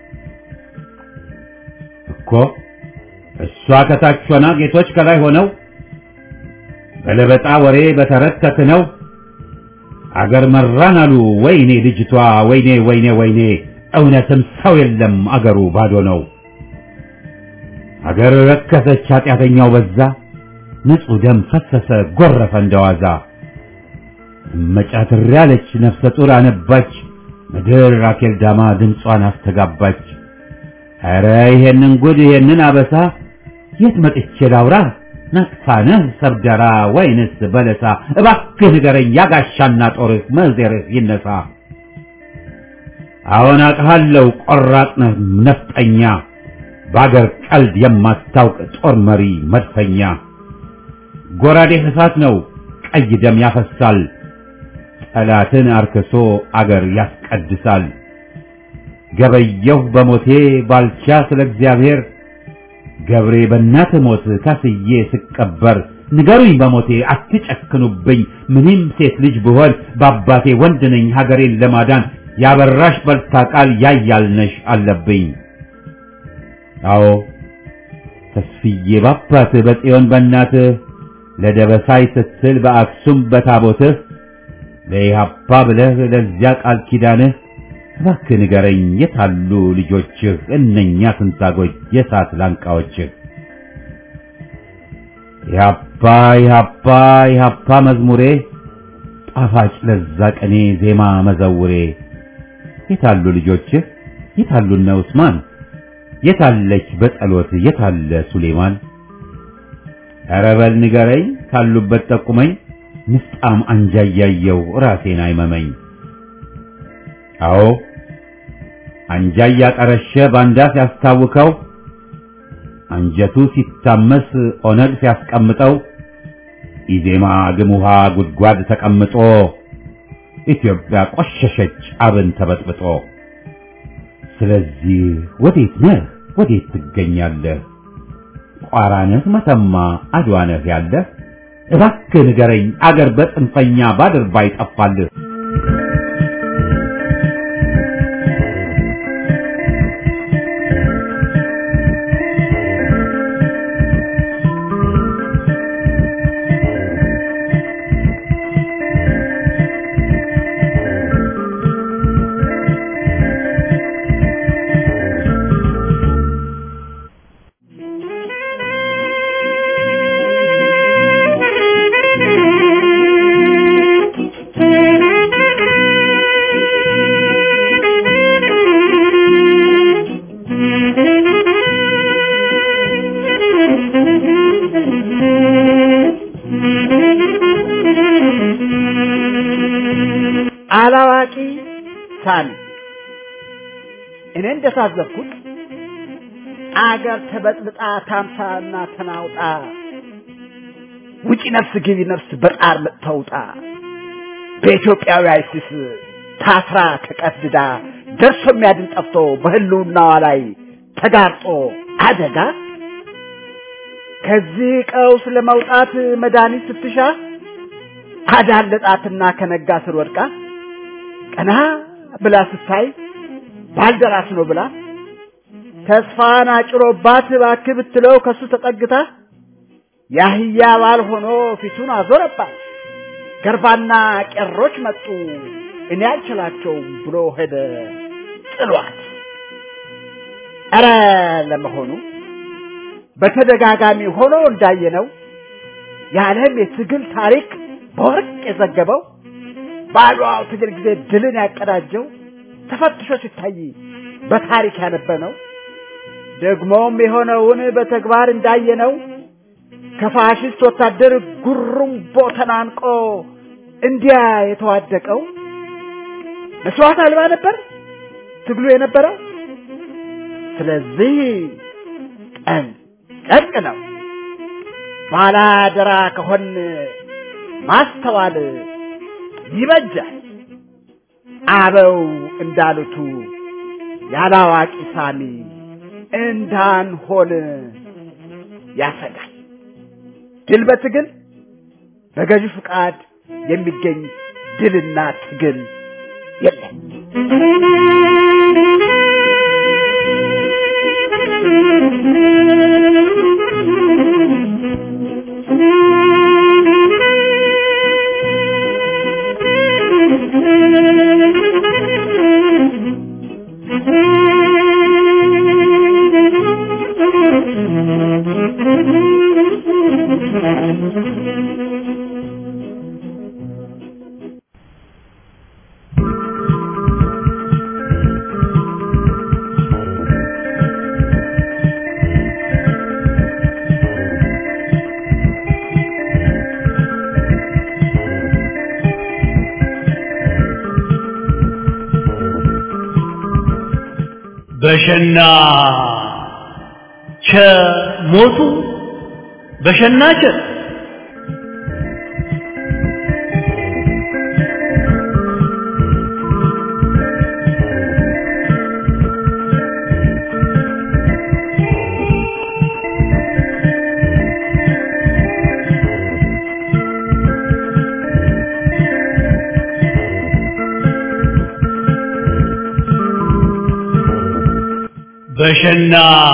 እኮ እሷ ከታች ሆና ጌቶች ከላይ ሆነው በለበጣ ወሬ በተረት ተክነው አገር መራን አሉ ወይኔ ልጅቷ ወይኔ ወይኔ ወይኔ እውነትም ሰው የለም አገሩ ባዶ ነው አገር ረከሰች ኃጢአተኛው በዛ ንጹሕ ደም ፈሰሰ ጎረፈ እንደዋዛ መጫትር ያለች ነፍሰ ጡር አነባች ምድር ራኬል ዳማ ድምጿን አስተጋባች ኧረ ይሄንን ጉድ ይሄንን አበሳ የት መጥቼ ላውራ ነቅፋነህ ሰብደራ ወይንስ በለሳ እባክህ ንገረኝ ያጋሻና ጦርህ መዜርህ ይነሳ አዎን አቅሃለሁ ቆራጥ ነህ ነፍጠኛ በአገር ቀልድ የማታውቅ ጦር መሪ መድፈኛ ጎራዴህ እሳት ነው ቀይ ደም ያፈሳል ጠላትን አርክሶ አገር ያስቀድሳል ገበየሁ በሞቴ ባልቻ ስለ እግዚአብሔር ገብሬ በእናት ሞት ካስዬ ስቀበር ንገሩኝ በሞቴ አትጨክኑብኝ ምንም ሴት ልጅ ብሆን በአባቴ ወንድ ነኝ ሀገሬን ለማዳን ያበራሽ በልታ ቃል ያያልነሽ አለብኝ አዎ ተስፍዬ ባባት በጽዮን በእናትህ ለደበሳይ ስትል በአክሱም በታቦትህ ለኢሃፓ ብለህ ለዚያ ቃል ኪዳንህ እባክህ ንገረኝ የታሉ ልጆችህ እነኛ ትንታጎች የሳት ላንቃዎችህ ኢሃፓ ኢሃፓ ኢሃፓ መዝሙሬ ጣፋጭ ለዛ ቀኔ ዜማ መዘውሬ የታሉ ልጆችህ የታሉ እነ ዑስማን የታለች በጸሎት የታለ ሱሌማን ኧረ በል ንገረኝ ካሉበት ጠቁመኝ ንፍጣም አንጃ እያየው ራሴን አይመመኝ አዎ አንጃ እያቀረሸ ባንዳ ሲያስታውከው አንጀቱ ሲታመስ ኦነግ ሲያስቀምጠው ኢዜማ ግም ውሃ ጉድጓድ ተቀምጦ ኢትዮጵያ ቆሸሸች አብን ተበጥብጦ ስለዚህ ወዴት ነህ ወዴት ትገኛለህ ቋራነህ መተማ አድዋነህ ያለህ እባክህ ንገረኝ አገር በጽንፈኛ ባድር ባይጠፋልህ Thank you. አላዋቂ ሳሚ እኔ እንደታዘብኩት አገር ተበጥብጣ ታምሳና ተናውጣ ውጪ ነፍስ ግቢ ነፍስ በጣር ተውጣ በኢትዮጵያዊ አይሲስ ታስራ ተቀድዳ ደርሶ የሚያድን ጠፍቶ በህልውናዋ ላይ ተጋርጦ አደጋ ከዚህ ቀውስ ለመውጣት መድኃኒት ስትሻ አዳለጣትና ከነጋ ስር ወድቃ ቀና ብላ ስታይ ባልደራስ ነው ብላ ተስፋን አጭሮባት እባክህ ብትለው ከሱ ተጠግታ ያህያ ባል ሆኖ ፊቱን አዞረባት። ገርባና ቄሮች መጡ እኔ አልችላቸውም ብሎ ሄደ ጥሏት። ኧረ ለመሆኑ በተደጋጋሚ ሆኖ እንዳየነው የዓለም የትግል ታሪክ በወርቅ የዘገበው በአድዋው ትግል ጊዜ ድልን ያቀዳጀው ተፈትሾ ሲታይ በታሪክ ያነበነው ደግሞም የሆነውን በተግባር እንዳየነው ከፋሽስት ወታደር ጉሩምቦ ተናንቆ እንዲያ የተዋደቀው መስዋዕት አልባ ነበር ትግሉ የነበረው። ስለዚህ ቀን ጨርቅ ነው። ባላደራ ከሆን ማስተዋል ይበጃል። አበው እንዳሉቱ ያላዋቂ ሳሚ እንዳንሆን ያሰጋል። ድል በትግል በገዢ ፍቃድ የሚገኝ ድልና ትግል የለም። በሸና ቸ ሞቱ በሸና ቸ በሸና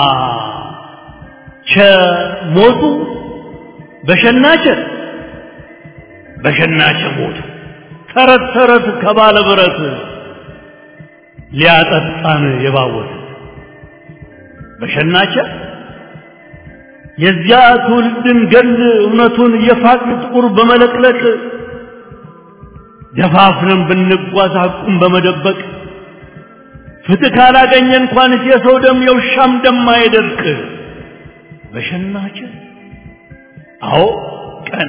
ቸ ሞቱ በሸና ቸ በሸና ቸ ሞቱ ተረት ተረት ከባለ ብረት ሊያጠጣን የባወት በሸናቸ የዚያ ትውልድን ገል እውነቱን የፋቅ ጥቁር በመለቅለቅ ደፋፍረን ብንጓዝ ሐቁን በመደበቅ ፍትህ ካላገኘ እንኳንስ የሰው ደም የውሻም ደም አይደርቅ። በሸናቸ አዎ ቀን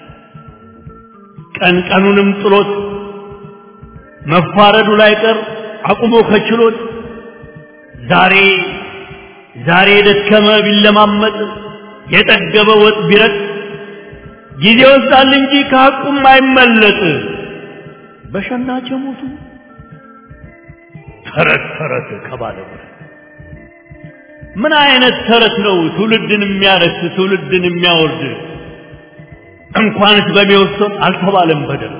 ቀን ቀኑንም ጥሎት መፋረዱ ላይ ቀር አቁሞ ከችሎት ዛሬ ዛሬ የደከመ ቢለማመጥ የጠገበ ወጥ ቢረጥ ጊዜ ወስዳል እንጂ ከሐቁም አይመለጥ። በሸናቸ ሞቱ ተረት ተረት ከባለ ምን አይነት ተረት ነው ትውልድን የሚያረክስ ትውልድን የሚያወርድ? እንኳንስ በሚወሰን አልተባለም በደል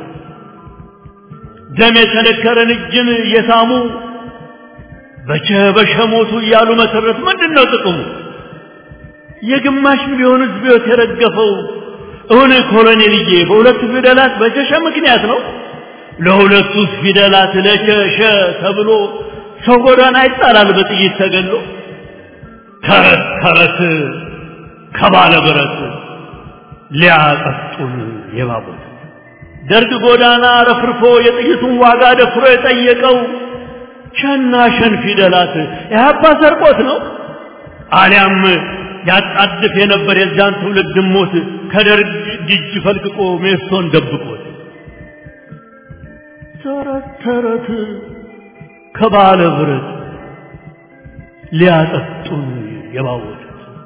ደም የተነከረን እጅን የሳሙ በቸ በሸ ሞቱ እያሉ መሰረት ምንድን ነው ጥቅሙ? የግማሽ ሚሊዮን ሕዝብ ሕይወት የረገፈው እውን ኮሎኔልዬ በሁለቱ ፊደላት በቸሸ ምክንያት ነው። ለሁለቱ ፊደላት ለቸሸ ተብሎ ሰው ጎዳና ይጣላል በጥይት ተገሎ። ተረት ተረት ከባለ ብረት ሊያጠጡን የባቡት ደርግ ጎዳና ረፍርፎ የጥይቱን ዋጋ ደፍሮ የጠየቀው ሸና ሸን ፊደላት የሀባ ሰርቆት ነው አሊያም ያጣድፍ የነበር የዛን ትውልድ ሞት ከደርግ እጅ ፈልቅቆ ሜሶን ደብቆት ተረት ተረት ከባለ ብረት ሊያጠጡን የባወጡት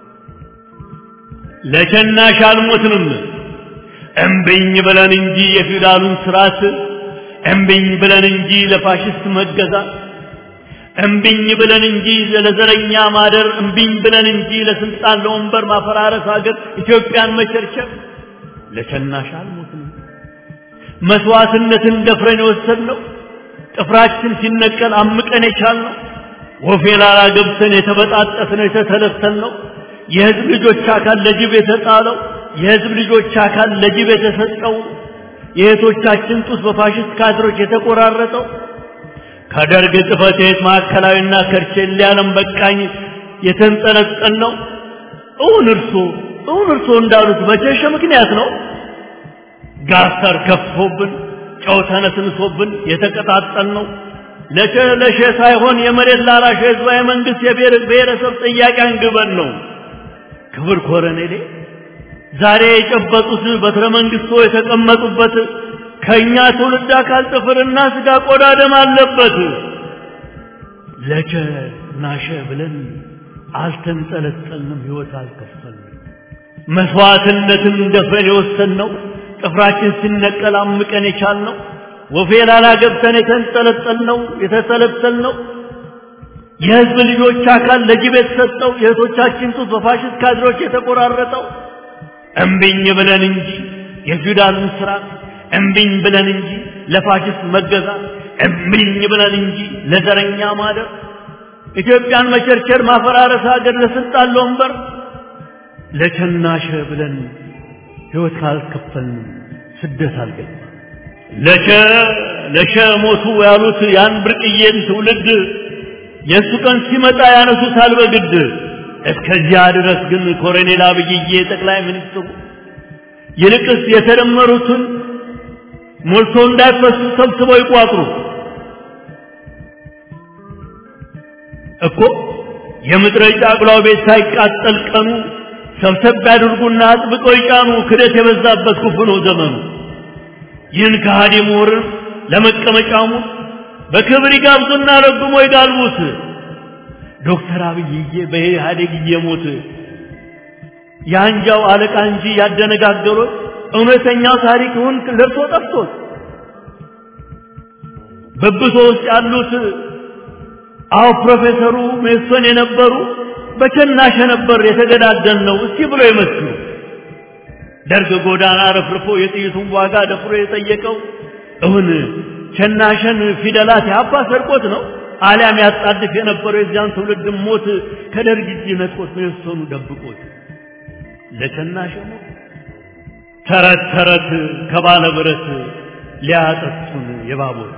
ለሸናሽ አልሞትንም እምብኝ ብለን እንጂ የፊውዳሉን ስርዓት እምብኝ ብለን እንጂ ለፋሽስት መገዛት እምብኝ ብለን እንጂ ለዘረኛ ማደር እምብኝ ብለን እንጂ ለስልጣን ለወንበር ማፈራረስ ሀገር ኢትዮጵያን መቸርቸር ለሸናሽ አልሞትንም መስዋዕትነትን ደፍረን የወሰድነው ጥፍራችን ሲነቀል አምቀን የቻልነው ወፌ ላላ ገብተን የተበጣጠስነው የተተለተልነው የህዝብ ልጆች አካል ለጅብ የተጣለው የህዝብ ልጆች አካል ለጅብ የተሰጠው የእህቶቻችን ጡት በፋሽስት ካድሮች የተቆራረጠው ከደርግ ጽሕፈት ቤት ማዕከላዊና ከርቼሌ ዓለም በቃኝ የተንጠለጠል ነው። እውን እርሶ እውን እርሶ እንዳሉት በቸሸ ምክንያት ነው ጋስተር ከፍቶብን ጨው ተነስንሶብን የተቀጣጠል ነው። ለሸ ለሸ ሳይሆን የመሬት ላራሽ ህዝባዊ መንግስት የብሔር ብሔረሰብ ጥያቄ አንግበን ነው። ክብር ኮረኔሌ ዛሬ የጨበጡት በትረ መንግስቶ የተቀመጡበት ከኛ ትውልድ አካል ጥፍርና ስጋ ቆዳ ደም አለበት። ለቸ ናሸ ብለን አልተንጠለጠልንም፣ ህይወት አልከፈልንም። መስዋዕትነትን ደፍረን የወሰንነው ጥፍራችን ሲነቀል አምቀን የቻልነው ወፌ ላላ ገብተን የተንጠለጠልነው የተተለተልነው የህዝብ ልጆች አካል ለጅብ የተሰጠው የእህቶቻችን ጡት በፋሽስት ካድሮች የተቆራረጠው እምቢኝ ብለን እንጂ የፊውዳልን ስርዓት እምቢኝ ብለን እንጂ ለፋሽስት መገዛት እምቢኝ ብለን እንጂ ለዘረኛ ማደር ኢትዮጵያን መቸርቸር ማፈራረስ ሀገር ለስልጣን ለወንበር ለቸናሸ ብለን ህይወት ካልከፈልን ስደት አልገባ ለቸ ለሸ ሞቱ ያሉት ያን ብርቅዬን ትውልድ የእሱ ቀን ሲመጣ ያነሱታል በግድ እስከዚያ ድረስ ግን ኮሎኔል አብይዬ ጠቅላይ ሚኒስትሩ ይልቅስ የተደመሩትን ሞልቶ እንዳይፈሱ ሰብስበው ይቋጥሩ እኮ የምድረ ጫቅላው ቤት ሳይቃጠል ቀኑ ሰብሰብ ያድርጉና አጥብቀው ይጫኑ። ክደት የበዛበት ክፉ ነው ዘመኑ። ይህን ከሃዲ ምሁርን ለመቀመጫሙ በክብር ይጋብዙና ረግሞ ይጋልቡት። ዶክተር አብይዬ በኢህአዴግ እየሞት የአንጃው አለቃ እንጂ ያደነጋገሩት እውነተኛው ታሪክውን ለብሶ ጠፍቶት በብሶ ውስጥ ያሉት አዎ ፕሮፌሰሩ ሜሶን የነበሩ በቸናሸ ነበር የተገዳደል ነው እስቲ ብሎ ይመስሉ ደርግ ጎዳና ረፍርፎ የጥይቱን ዋጋ ደፍሮ የጠየቀው እውን ቸናሸን ፊደላት ያባ ሰርቆት ነው አሊያም ያጣድፍ የነበረው የዚያን ትውልድ ሞት ከደርግ እጅ ነጥቆት ሜሶኑ ደብቆት ለቸናሸ ሞት ተረት ተረት ከባለ ብረት ሊያጠጡን የባቦት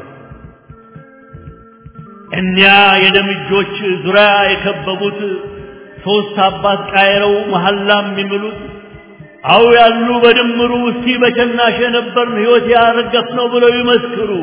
እኒያ የደም እጆች ዙሪያ የከበቡት ሶስት አባት ቃይረው መሐላም የሚምሉት አው ያሉ በድምሩ እስቲ በቸናሸ ነበርን ሕይወት ያረገፍ ነው ብለው ይመስክሩ።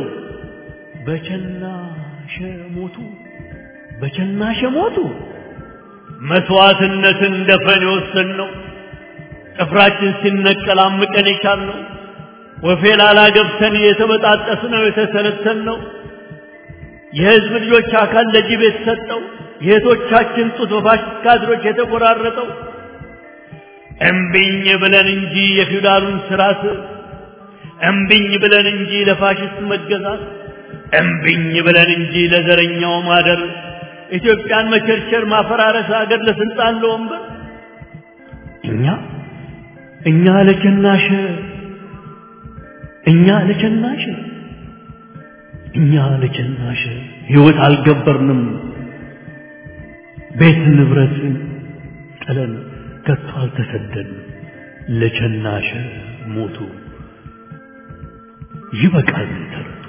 በቸናሸ ሞቱ፣ በቸናሸ ሞቱ። መስዋዕትነትን ደፍረን የወሰን ነው ጥፍራችን ሲነቀል አምቀን የቻልነው ወፌ ላላ ገብተን የተበጣጠስ ነው የተሰለተል ነው የህዝብ ልጆች አካል ለጅብ የተሰጠው የእህቶቻችን ጡት በፋሽስት ካድሮች የተቆራረጠው እምቢኝ ብለን እንጂ የፊውዳሉን ስርዓት እምቢኝ ብለን እንጂ ለፋሽስት መገዛት እምቢኝ ብለን እንጂ ለዘረኛው ማደር ኢትዮጵያን መቸርቸር ማፈራረስ ሀገር ለስልጣን ለወንበር እኛ እኛ ለቸናሸ እኛ ለቸናሸ እኛ ለቸናሸ ህይወት አልገበርንም ቤት ንብረትን ጥለን ከቶ አልተሰደን ለቸናሸ ሞቱ ይበቃል ተረቱ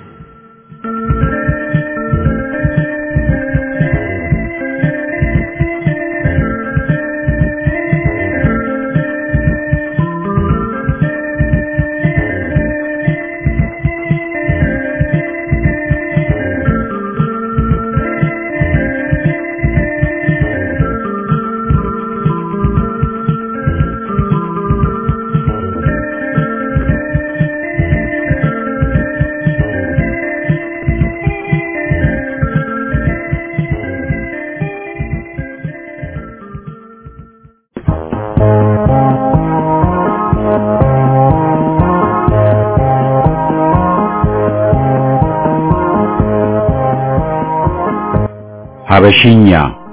ሀበሽኛ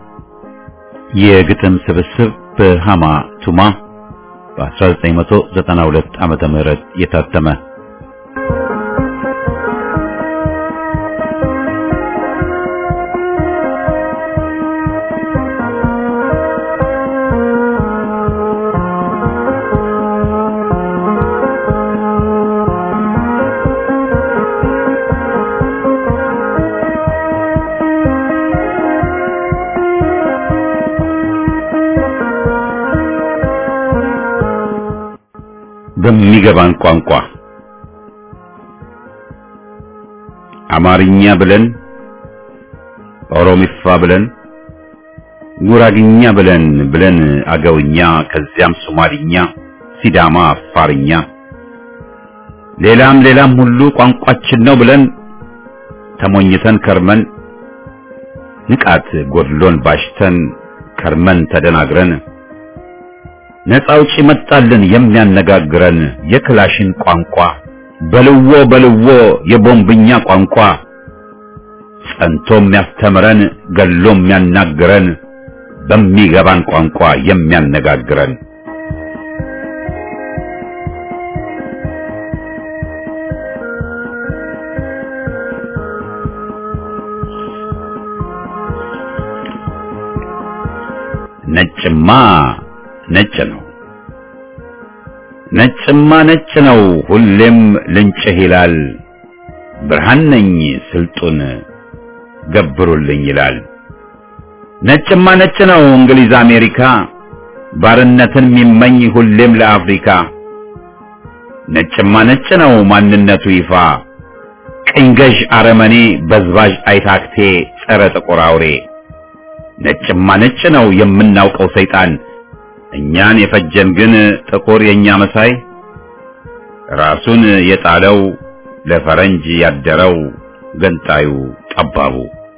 የግጥም ስብስብ በሃማ ቱማ በ1992 ዓመተ ምህረት የታተመ በሚገባን ቋንቋ አማርኛ ብለን ኦሮሚፋ ብለን ጉራግኛ ብለን ብለን አገውኛ ከዚያም ሶማሊኛ፣ ሲዳማ፣ አፋርኛ ሌላም ሌላም ሁሉ ቋንቋችን ነው ብለን ተሞኝተን ከርመን ንቃት ጎድሎን ባሽተን ከርመን ተደናግረን ነፃ አውጪ መጣልን የሚያነጋግረን የክላሽን ቋንቋ በልዎ በልዎ የቦምብኛ ቋንቋ ጸንቶ የሚያስተምረን ገሎ የሚያናግረን በሚገባን ቋንቋ የሚያነጋግረን ነጭማ ነጭ ነው ነጭማ ነጭ ነው ሁሌም ልንጭህ ይላል ብርሃን ነኝ ስልጡን ገብሩልኝ ይላል ነጭማ ነጭ ነው እንግሊዝ አሜሪካ ባርነትን የሚመኝ ሁሌም ለአፍሪካ ነጭማ ነጭ ነው ማንነቱ ይፋ ቅኝ ገዥ አረመኔ በዝባዥ አይታክቴ ጸረ ጥቁር አውሬ ነጭማ ነጭ ነው የምናውቀው ሰይጣን እኛን የፈጀን ግን ጥቁር የኛ መሳይ ራሱን የጣለው ለፈረንጅ ያደረው ገንጣዩ ጠባቡ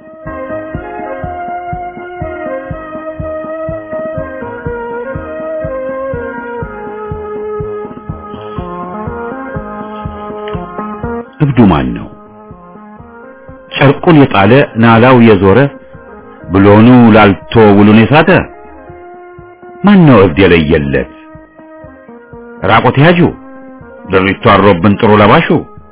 እብዱ ማን ነው? ጨርቁን የጣለ ናላው የዞረ ብሎኑ ላልቶ ውሉን የሳተ ማን ነው እብድ የለየለት? ራቆት ያዡ ድሪቱ አሮብን ጥሩ ለባሹ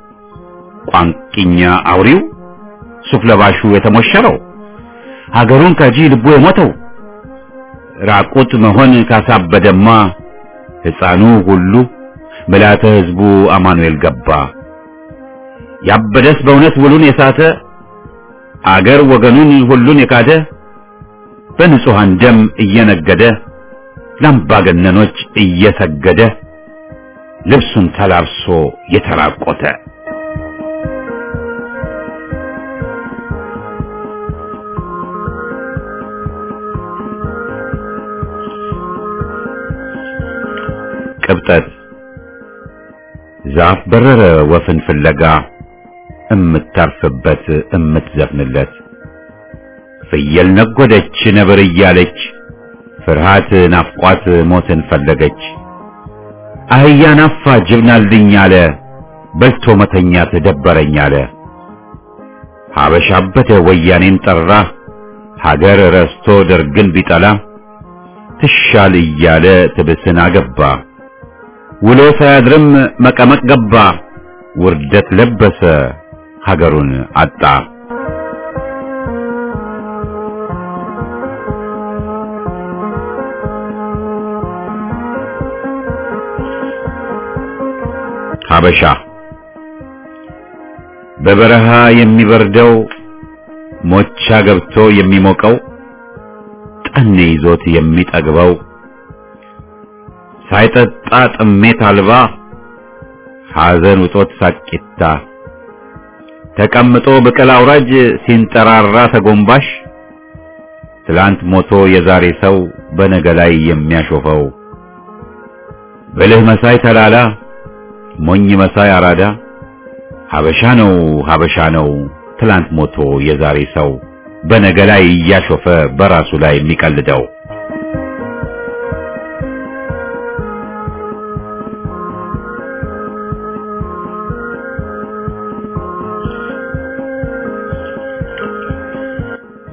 ቋንቂኛ አውሪው ሱፍ ለባሹ የተሞሸረው ሀገሩን ከጂ ልቡ የሞተው ራቁት መሆን ካሳበደማ ሕፃኑ ሁሉ ምልዓተ ሕዝቡ አማኑኤል ገባ። ያበደስ በእውነት ውሉን የሳተ አገር ወገኑን ሁሉን የካደ በንጹሐን ደም እየነገደ ለአምባገነኖች እየሰገደ ልብሱን ተላብሶ የተራቆተ ቅብጠት ዛፍ በረረ ወፍን ፍለጋ እምታርፍበት እምትዘፍንለት ፍየል ነጎደች ነብር እያለች ፍርሃት ናፍቋት ሞትን ፈለገች አህያ ናፋ ጅብናልኝ አለ በልቶ መተኛት ደበረኝ አለ ሀበሻ አበደ ወያኔን ጠራ ሀገር ረስቶ ደርግን ቢጠላ ትሻል እያለ ትብስን አገባ ውሎ ሳያድርም መቀመቅ ገባ ውርደት ለበሰ ሀገሩን አጣ ሀበሻ በበረሃ የሚበርደው ሞቻ ገብቶ የሚሞቀው ጠኔ ይዞት የሚጠግበው ሳይጠጣ ጥሜት አልባ ሐዘን ውጦት ሳቂታ ተቀምጦ ብቅል አውራጅ ሲንጠራራ ተጎንባሽ ትላንት ሞቶ የዛሬ ሰው በነገ ላይ የሚያሾፈው ብልህ መሳይ ተላላ ሞኝ መሳይ አራዳ ሀበሻ ነው ሀበሻ ነው ትላንት ሞቶ የዛሬ ሰው በነገ ላይ እያሾፈ በራሱ ላይ የሚቀልደው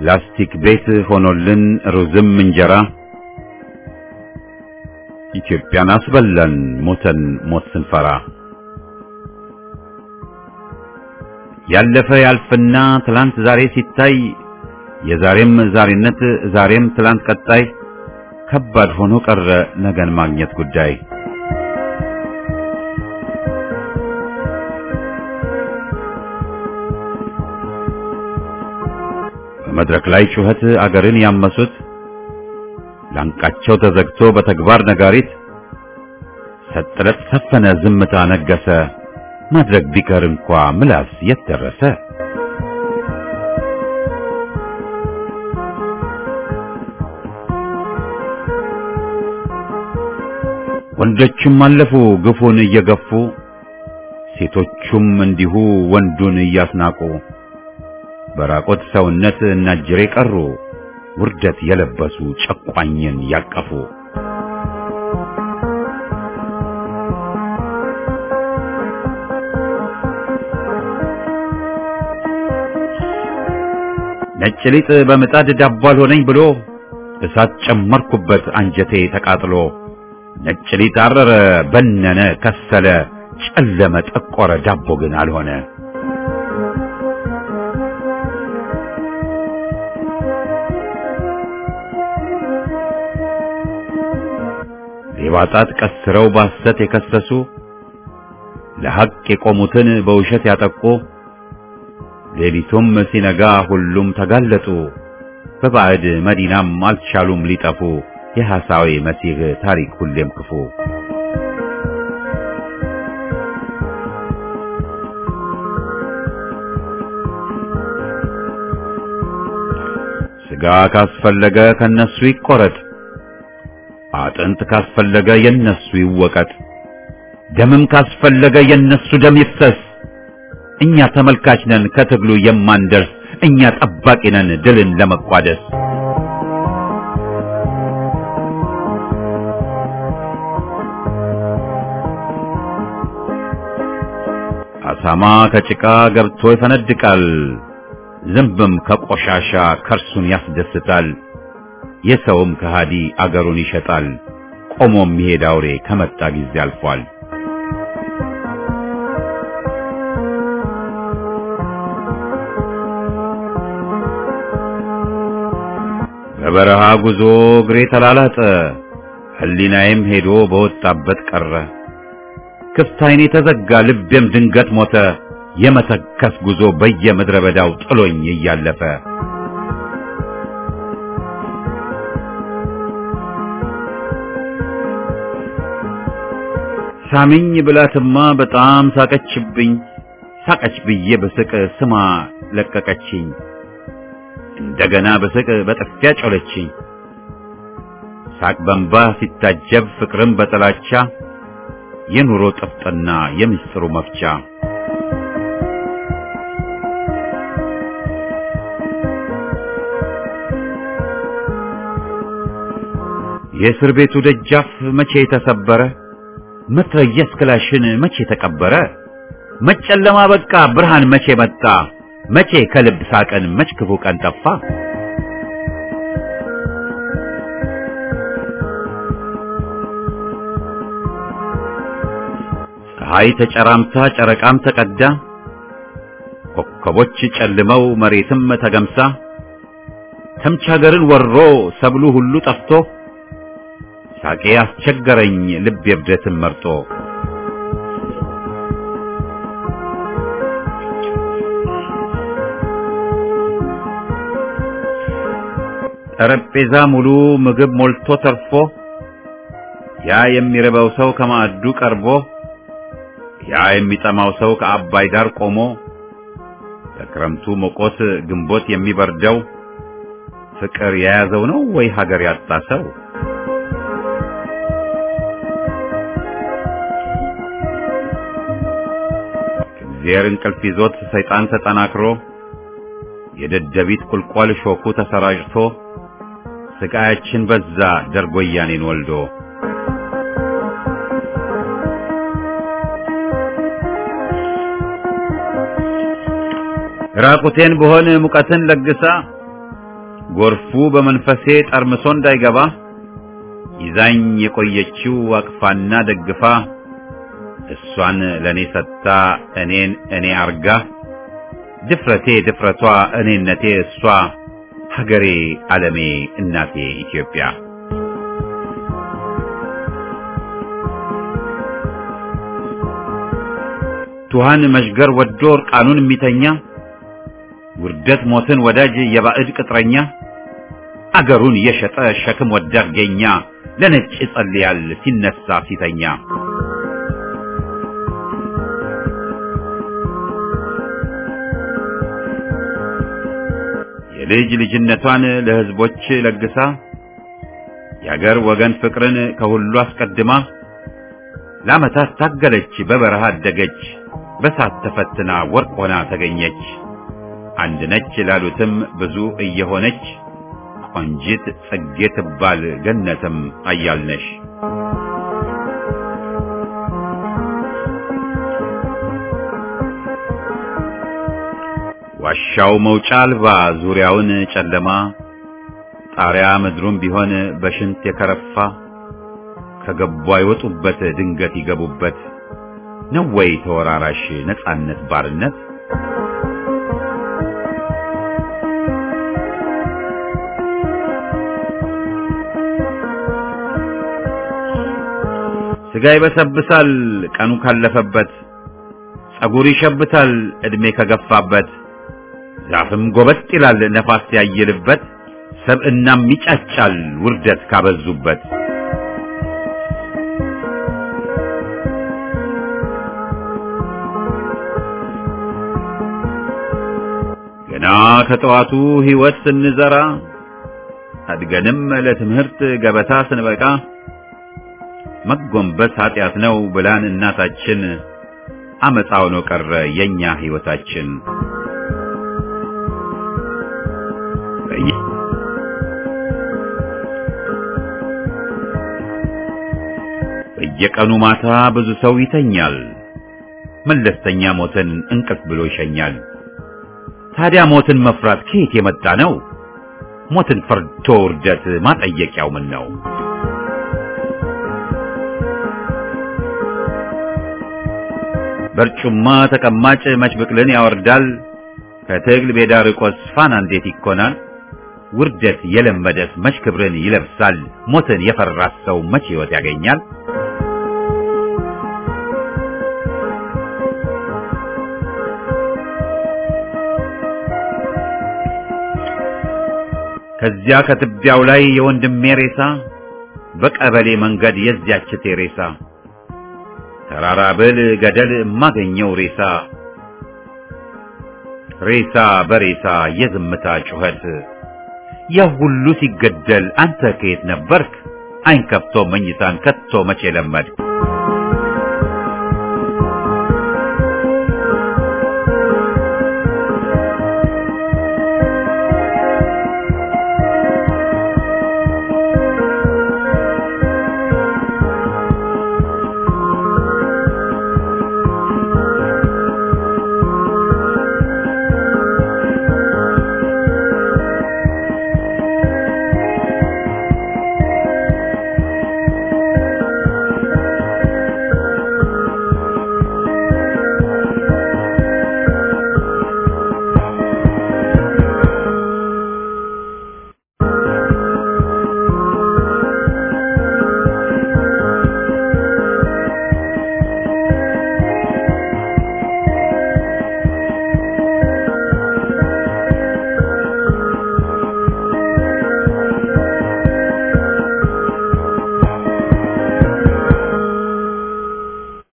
ላስቲክ ቤት ሆኖልን ሩዝም እንጀራ ኢትዮጵያን አስበላን ሞተን ሞት ስንፈራ ያለፈ ያልፍና ትላንት ዛሬ ሲታይ የዛሬም ዛሬነት ዛሬም ትላንት ቀጣይ ከባድ ሆኖ ቀረ ነገን ማግኘት ጉዳይ በመድረክ ላይ ጩኸት አገርን ያመሱት ላንቃቸው ተዘግቶ በተግባር ነጋሪት ሰጥረት ሰፈነ ዝምታ ነገሰ ማድረግ ቢቀር እንኳ ምላስ የት ደረሰ ወንዶችም አለፉ ግፉን እየገፉ ሴቶቹም እንዲሁ ወንዱን እያስናቁ በራቆት ሰውነት እናጅሬ ቀሩ ውርደት የለበሱ ጨቋኝን ያቀፉ ነጭ ሊጥ በምጣድ ዳቦ አልሆነኝ ብሎ እሳት ጨመርኩበት አንጀቴ ተቃጥሎ ነጭ ሊጥ አረረ በነነ ከሰለ ጨለመ ጠቆረ ዳቦ ግን አልሆነ ሌባ ጣት ቀስረው ባሰት የከሰሱ ለሐቅ የቆሙትን በውሸት ያጠቁ ሌሊቱም ሲነጋ ሁሉም ተጋለጡ በባዕድ መዲናም አልቻሉም ሊጠፉ የሐሳዊ መሲህ ታሪክ ሁሌም ክፉ ሥጋ ካስፈለገ ከነሱ ይቆረጥ አጥንት ካስፈለገ የነሱ ይወቀጥ ደምም ካስፈለገ የነሱ ደም ይፍሰስ እኛ ተመልካች ነን ከትግሉ የማንደርስ እኛ ጠባቂ ነን ድልን ለመቋደስ አሳማ ከጭቃ ገብቶ ይፈነድቃል ዝንብም ከቆሻሻ ከርሱን ያስደስታል የሰውም ከሃዲ አገሩን ይሸጣል ቆሞ የሚሄድ አውሬ ከመጣ ጊዜ አልፏል በበረሃ ጉዞ እግሬ ተላላጠ ሕሊናዬም ሄዶ በወጣበት ቀረ ክፍት ዓይኔ ተዘጋ ልቤም ድንገት ሞተ የመተከስ ጉዞ በየምድረ በዳው ጥሎኝ እያለፈ ሳሚኝ ብላትማ በጣም ሳቀችብኝ ሳቀች ብዬ በስቅ ስማ ለቀቀችኝ እንደገና በስቅ በጥፊያ ጮለችኝ ሳቅ በንባ ሲታጀብ ፍቅርም በጥላቻ የኑሮ ጥፍጥና የምስጢሩ መፍቻ የእስር ቤቱ ደጃፍ መቼ ተሰበረ መትረየስ ክላሽን መቼ ተቀበረ መጨለማ በቃ ብርሃን መቼ መጣ መቼ ከልብ ሳቀን መች ክፉ ቀን ጠፋ ፀሐይ ተጨራምታ ጨረቃም ተቀዳ ኮከቦች ጨልመው መሬትም ተገምሳ ተምች ሀገርን ወሮ ሰብሉ ሁሉ ጠፍቶ ሳቄ አስቸገረኝ ልብ የብደትን መርጦ ጠረጴዛ ሙሉ ምግብ ሞልቶ ተርፎ ያ የሚርበው ሰው ከማዕዱ ቀርቦ ያ የሚጠማው ሰው ከአባይ ዳር ቆሞ በክረምቱ ሞቆት ግንቦት የሚበርደው ፍቅር የያዘው ነው ወይ ሀገር ያጣ ሰው? እግዚአብሔር እንቅልፍ ይዞት ሰይጣን ተጠናክሮ የደደቢት ቁልቋል ሾኩ ተሰራጭቶ ስቃያችን በዛ ደርጎ ወያኔን ወልዶ ራቁቴን በሆን ሙቀትን ለግሳ ጎርፉ በመንፈሴ ጠርምሶ እንዳይገባ ይዛኝ የቆየችው አቅፋና ደግፋ እሷን ለኔ ሰጥታ እኔን እኔ አርጋ ድፍረቴ ድፍረቷ እኔነቴ እሷ ሀገሬ ዓለሜ እናቴ ኢትዮጵያ ቱሃን መሽገር ወዶ እርቃኑን የሚተኛ ውርደት ሞትን ወዳጅ የባዕድ ቅጥረኛ አገሩን የሸጠ ሸክም ወዳድ ገኛ ለነጭ ይጸልያል ሲነሳ ሲተኛ የልጅ ልጅነቷን ለሕዝቦች ለግሳ የአገር ወገን ፍቅርን ከሁሉ አስቀድማ ለዓመታት ታገለች በበረሃ አደገች በሳት ተፈትና ወርቅ ሆና ተገኘች አንድ ነች ላሉትም ብዙ እየሆነች ቆንጂት ጽጌ ትባል ገነትም አያልነሽ ዋሻው መውጫ አልባ ዙሪያውን ጨለማ ጣሪያ ምድሩም ቢሆን በሽንት የከረፋ ከገቡ አይወጡበት ድንገት ይገቡበት ነው ወይ ተወራራሽ ነጻነት ባርነት ስጋ ይበሰብሳል ቀኑ ካለፈበት ጸጉር ይሸብታል ዕድሜ ከገፋበት ዛፍም ጎበጥ ይላል ነፋስ ያየልበት ሰብእናም ይጫጫል ውርደት ካበዙበት ገና ከጠዋቱ ሕይወት ስንዘራ አድገንም ለትምህርት ገበታ ስንበቃ መጎንበስ ኃጢአት ነው ብላን እናታችን አመፃው ነው ቀረ የኛ ሕይወታችን በየቀኑ ማታ ብዙ ሰው ይተኛል መለስተኛ ሞትን እንቅልፍ ብሎ ይሸኛል ታዲያ ሞትን መፍራት ከየት የመጣ ነው ሞትን ፈርቶ ውርደት ማጠየቂያው ምን ነው በርጩማ ተቀማጭ መች ብቅልን ያወርዳል ከትግል ሜዳ ርቆስ ፋና እንዴት ይኮናል ውርደት የለመደስ መች ክብርን ይለብሳል ሞትን የፈራት ሰው መች ሕይወት ያገኛል ከዚያ ከትቢያው ላይ የወንድሜ ሬሳ በቀበሌ መንገድ የዚያች ቴሬሳ ተራራ ብል ገደል የማገኘው ሬሳ ሬሳ በሬሳ የዝምታ ጩኸት ያ ሁሉ ሲገደል አንተ ከየት ነበርክ? አይን ከፍቶ መኝታን ከቶ መቼ ለመድክ?